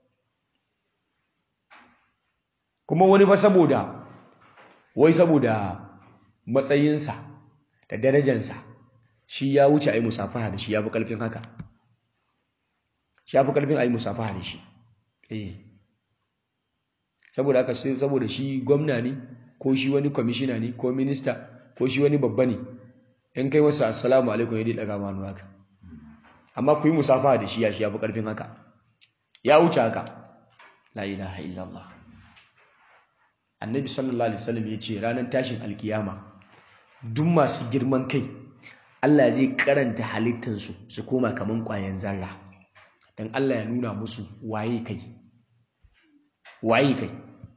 kuma wani ba saboda wai saboda matsayinsa da darajansa shi ya wuce a yi musafaha da shi ya fi ƙarfin haka shi ya fi ƙarfin a yi musafaha da shi eh saboda haka saboda shi gwamna ne ko shi wani kwamishina ne ko minista ko shi wani babba ne in kai masa assalamu alaikum ya daga manu haka amma ku yi musafaha da shi ya shi ya fi ƙarfin haka ya wuce haka la ilaha illallah annabi sallallahu alaihi wasallam ya ce ranar tashin alkiyama duk masu girman kai Allah zai karanta halittansu su koma kaman ƙwayan zarra don Allah ya nuna musu waye kai waye kai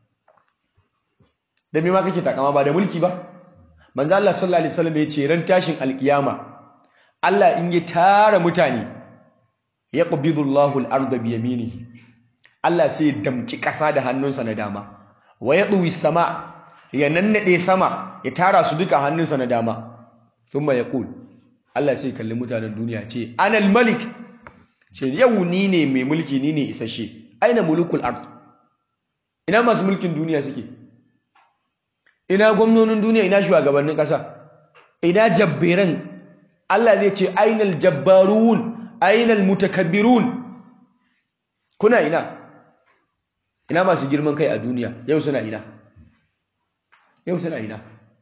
da me ma kake takama ba da mulki ba manzo Allah sallallahu alaihi wasallam ya ce ran tashin alkiyama Allah in ya tara mutane ya qabidu Allahu al-ardha bi yaminihi Allah sai ya damki ƙasa da hannunsa na dama wa yadwi sama ya nannade sama ya tara su duka hannunsa na dama thumma yaqul Allah sai kalli mutanen duniya ce anal malik ce yau ni ne mai mulki ni ne isashe aina mulukul ard ina masu mulkin duniya suke ina gwamnonin duniya ina shugabannin ƙasa ina jabberan Allah zai ce ainal jabbarun ainal mutakabbirun kuna ina ina masu girman kai a duniya yau suna ina yau suna ina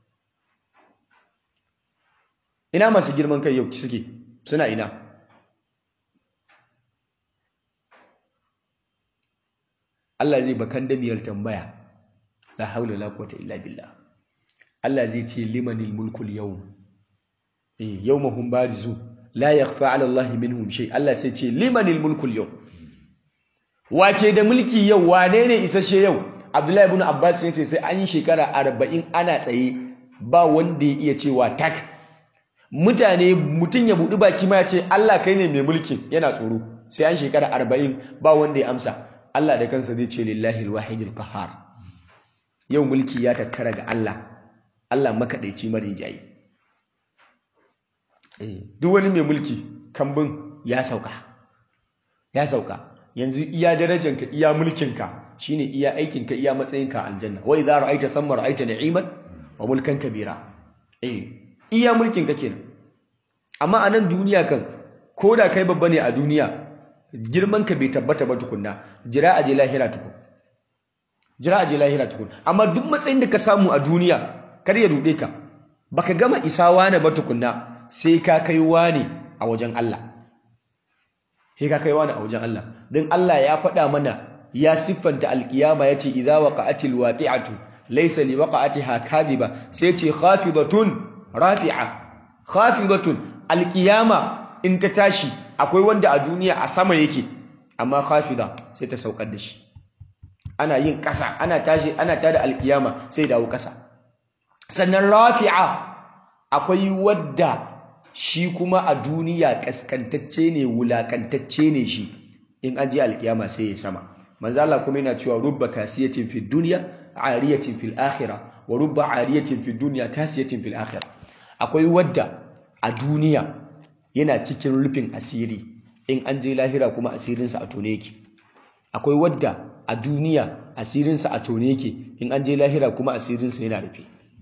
ina masu girman kai yau suke suna ina Allah zai bakan damiyar tambaya la haula la quwwata illa billah Allah zai ce limanil mulkul yawm eh yawma hum barizu la yakhfa ala Allah minhum shay Allah sai ce limanil mulkul yawm wake da mulki yau wane ne isasshe yau Abdullahi ibn Abbas ya ce sai an yi shekara 40 ana tsaye ba wanda ya iya cewa tak mutane mutum ya buɗi baki ma ya ce Allah kai ne mai mulkin yana tsoro sai an shekara 40 ba wanda ya amsa Allah da kansa zai ce lillahi alwahidil qahhar yau mulki ya tattara ga Allah Allah makadaici marin jayi eh duk wani mai mulki kambun ya sauka ya sauka yanzu iya darajanka iya mulkinka shine iya aikinka iya matsayinka aljanna wa idza ra'aita thamma ra'aita na'iman wa mulkan kabira eh iya mulkinka kenan amma a nan duniya kan ko da kai babba ne a duniya girman ka bai tabbata ba tukunna jira aje lahira tukun jira aje lahira tukun amma duk matsayin da ka samu a duniya kar ya rude ka baka gama isa wani ba tukunna sai ka kai wani a wajen Allah sai ka kai wani a wajen Allah don Allah ya faɗa mana ya siffanta alkiyama yace idza waqa'atil waqi'atu laysa liwaqa'atiha kadhiba sai ce khafidatun rafi'a khafidatun alkiyama in ta tashi akwai wanda a duniya a sama yake amma khafida sai ta saukar da shi ana yin ƙasa ana tashi ana tada alkiyama sai dawo ƙasa sannan rafi'a akwai wadda shi kuma a duniya kaskantacce ne wulakantacce ne shi in an je alkiyama sai ya sama manzo Allah kuma yana cewa rubba kasiyatin fid dunya ariyatin fil akhirah wa rubba ariyatin fid dunya kasiyatin fil akhirah akwai wadda a duniya yana cikin rufin asiri in an je lahira kuma asirinsa a tone yake akwai wadda a duniya asirinsa a tone yake in an je lahira kuma asirinsa yana rufe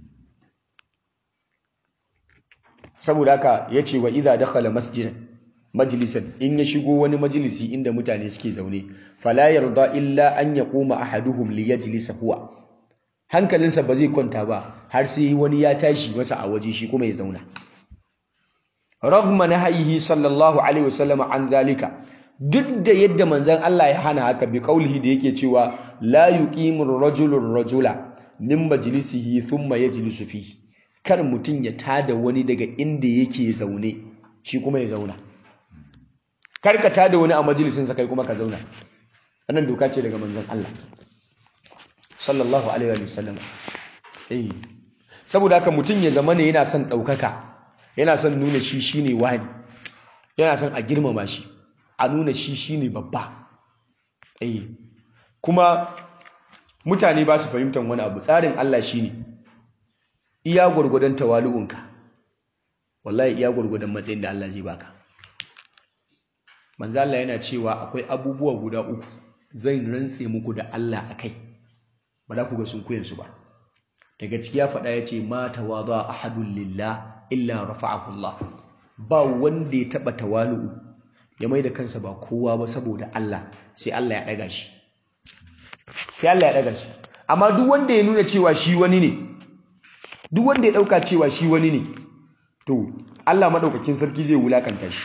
saboda haka ya ce wa idha dakhala masjidan majlisan in ya shigo wani majalisi inda mutane suke zaune fala yarda illa an yaquma ahaduhum li yajlisa huwa hankalinsa ba zai kwanta ba har sai wani ya tashi masa a waje shi kuma ya zauna ragma nahyihi sallallahu alaihi wasallam an zalika duk da yadda manzon Allah ya hana haka bi kaulihi da yake cewa la yuqimu ar-rajulu rajula min majlisihi thumma yajlisu fihi kar mutum ya tada wani daga inda yake zaune shi kuma ya zauna kar ka tada wani a majalisinsa kai kuma ka zauna wannan doka ce daga manzon Allah sallallahu alaihi wa sallam eh saboda haka mutum ya zama ne yana son ɗaukaka yana son nuna shi shine wani yana son a girmama shi a nuna shi shine babba eh kuma mutane ba su fahimtar wani abu tsarin Allah shine iya gwargwadon tawalu'unka wallahi iya gwargwadon matsayin da Allah zai baka manzo Allah yana cewa akwai abubuwa guda uku zan rantse muku da Allah akai ba za ku ga sun kuyen su ba daga ciki ya faɗa ya ce ma tawadha ahadun lillah illa rafa'ahu Allah ba wanda ya taba tawalu'u ya mai da kansa ba kowa ba saboda Allah sai Allah ya daga shi sai Allah ya daga shi amma duk wanda ya nuna cewa shi wani ne duk wanda ya dauka cewa shi wani ne to Allah madaukakin sarki zai wulakanta shi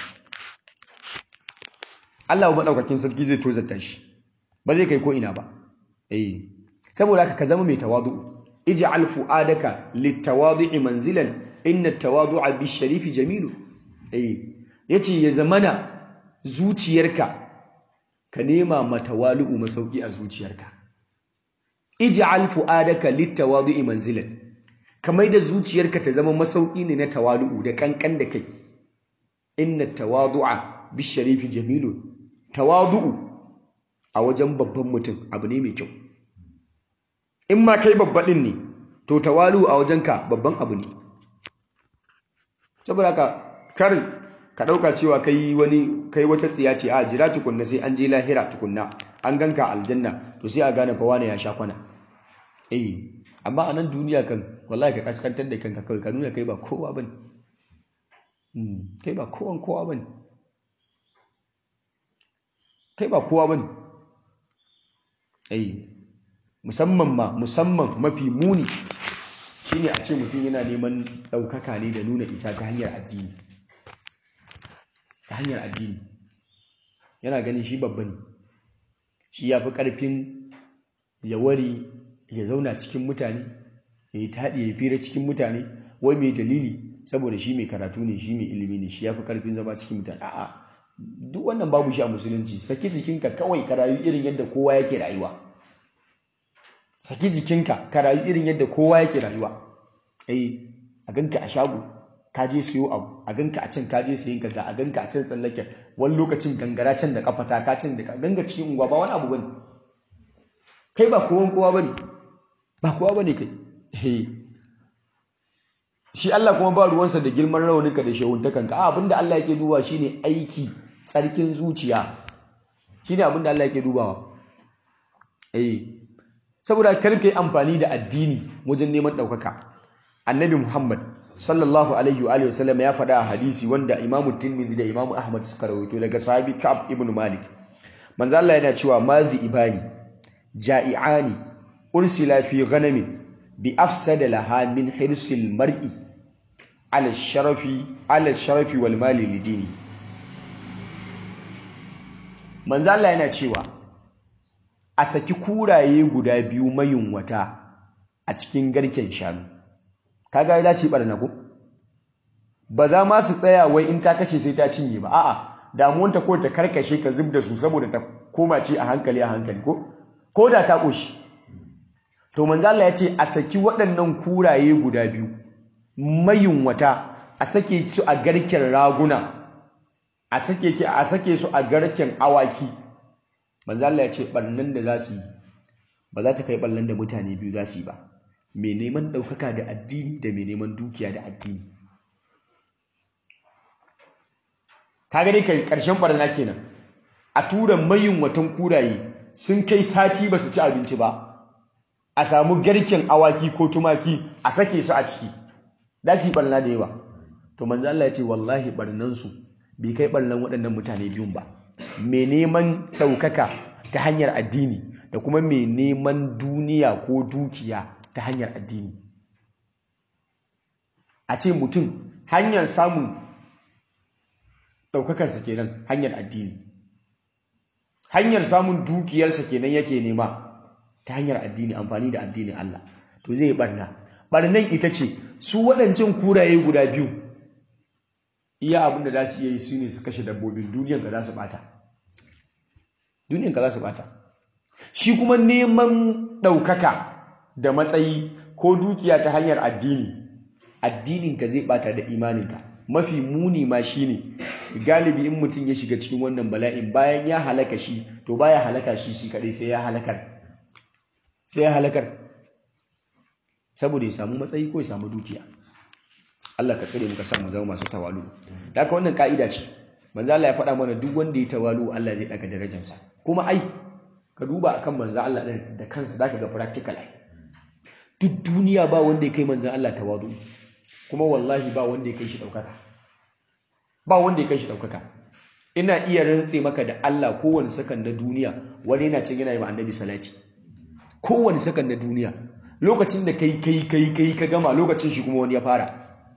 Allah madaukakin sarki zai tozarta shi ba zai kai ko ina ba eh saboda haka ka zama mai tawadu ij'al fu'adaka litawadu'i manzilan inna tawadu'a bisharifi jamilu eh yace ya zamana zuciyarka ka nema matawalu'u masauki a zuciyarka ij'al fu'adaka litawadu'i manzilan kamar da zuciyarka ta zama masauki ne na tawalu'u da kankan da kai inna tawadu'a bisharifi jamilu tawadu'u a wajen babban mutum abu ne mai kyau in ma kai babbaɗin ne to tawalu a wajenka babban abu ne saboda ka kar ka ɗauka cewa kai wani kai wata tsiya ce a jira tukunna sai an je lahira tukunna an ganka aljanna to sai a gane fa wane ya sha kwana eh amma a nan duniya kan wallahi ka kaskantar da kanka kawai ka nuna kai ba kowa bane kai ba kowan kowa bane kai ba kowa bane eh musamman ma musamman mafi muni shine a ce mutum yana neman ɗaukaka ne da nuna isa ta hanyar addini ta hanyar addini yana ganin shi babba ne shi ya fi ƙarfin ya ware ya zauna cikin mutane ya yi taɗi ya fira cikin mutane wai mai dalili saboda shi mai karatu ne shi mai ilimi ne shi ya fi ƙarfin zama cikin mutane a'a duk wannan babu shi a musulunci saki jikinka kawai ka rayu irin yadda kowa yake rayuwa saki jikinka ka rayu irin yadda kowa yake rayuwa eh a ganka a shago ka je siyo abu a ganka a can ka je sayin kaza a ganka a can tsallake wani lokacin gangara can da kafata ka can da ka ganga cikin unguwa ba wani abu bane kai ba kowan kowa bane ba kowa bane kai eh shi Allah kuma ba ruwansa da girman rauninka da shehuntakanka a abinda Allah yake dubawa shine aiki tsarkin zuciya shine abinda Allah yake dubawa eh saboda kar ka yi amfani da addini wajen neman ɗaukaka annabi muhammad sallallahu alaihi wa alihi wasallam ya faɗa a hadisi wanda imamu tirmidhi da imamu ahmad suka rawaito daga sahabi ka'ab ibn malik manzo Allah yana cewa mazi ibani ja'iani ursila fi ghanamin bi afsada laha min hirsil mar'i ala sharafi ala sharafi wal mali lidini manzo Allah yana cewa a saki kuraye guda biyu mayunwata a cikin garken shanu kaga za su yi barna ko ba za ma su tsaya wai in ta kashe sai ta cinye ba a'a damuwanta ko ta karkashe ta zub da su saboda ta koma ce a hankali a hankali ko ko da ta koshi to manzo Allah ya ce a saki waɗannan kuraye guda biyu mayunwata a sake su a garken raguna a sake ki a sake su a garken awaki manzo Allah ya ce barnan da za su yi ba za ta kai ballan da mutane biyu za su yi ba mai neman ɗaukaka da addini da mai neman dukiya da addini ka gani kai ƙarshen barna kenan a tura mayin watan kuraye sun kai sati ba su ci abinci ba a samu garken awaki ko tumaki a sake su a ciki za su yi barna da yawa to manzo Allah ya ce wallahi barnansu bai kai barnan waɗannan mutane biyun ba mai neman ɗaukaka ta hanyar addini da kuma mai neman duniya ko dukiya ta hanyar addini a ce mutum hanyar samun ɗaukakarsa kenan hanyar addini hanyar samun dukiyarsa kenan yake nema ta hanyar addini amfani da addinin Allah to zai barna barnan ita ce su waɗancan kuraye guda biyu iya abin da za su iya yi su ne su kashe dabbobin duniyan ka za su bata duniyan ka za su bata shi kuma neman ɗaukaka da matsayi ko dukiya ta hanyar addini addininka zai bata da imaninka mafi muni ma shine galibi in mutum ya shiga cikin wannan bala'in bayan ya halaka shi to baya halaka shi shi kadai sai ya halakar sai ya halakar saboda ya samu matsayi ko ya samu dukiya Allah ka tsare muka samu zama masu tawalu da haka wannan ka'ida ce manzo Allah ya faɗa mana duk wanda ya tawalu Allah zai daga darajarsa kuma ai ka duba akan manzo Allah din da kansa zaka ga practical ai duk duniya ba wanda ya kai manzo Allah tawadu kuma wallahi ba wanda ya kai shi daukaka ba wanda ya kai shi daukaka ina iya rantse maka da Allah kowane sakan na duniya wani yana cin yana yi ma annabi salati kowane sakan na duniya lokacin da kai kai kai kai ka gama lokacin shi kuma wani ya fara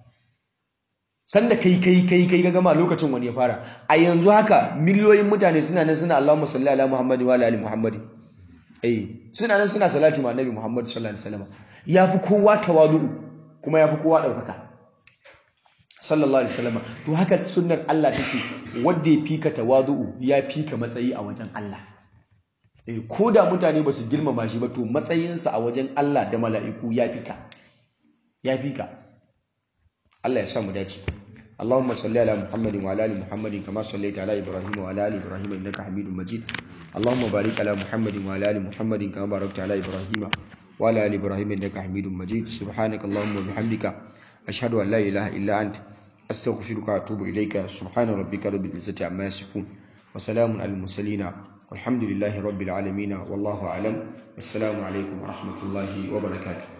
sanda kai kai kai kai ka gama lokacin wani ya fara a yanzu haka miliyoyin mutane suna nan suna Allahumma salli ala Muhammad wa ala ali Muhammad eh suna nan suna salati ma annabi Muhammad sallallahu alaihi wasallam yafi kowa tawadu kuma yafi kowa daukaka sallallahu alaihi wasallam to haka sunnar Allah take wanda ya fika tawadu ya fika matsayi a wajen Allah eh ko da mutane ba su girmama shi ba to matsayinsa a wajen Allah da mala'iku ya fika ya fika Allah ya sa mu dace اللهم صل على محمد وعلى ال محمد كما صليت على ابراهيم وعلى ال ابراهيم انك حميد مجيد اللهم بارك على محمد وعلى ال محمد كما باركت على ابراهيم وعلى ال ابراهيم انك حميد مجيد سبحانك اللهم وبحمدك اشهد ان لا اله الا انت استغفرك واتوب اليك سبحان ربك رب العزه عما يصفون وسلام على المرسلين والحمد لله رب العالمين والله اعلم والسلام عليكم ورحمه الله وبركاته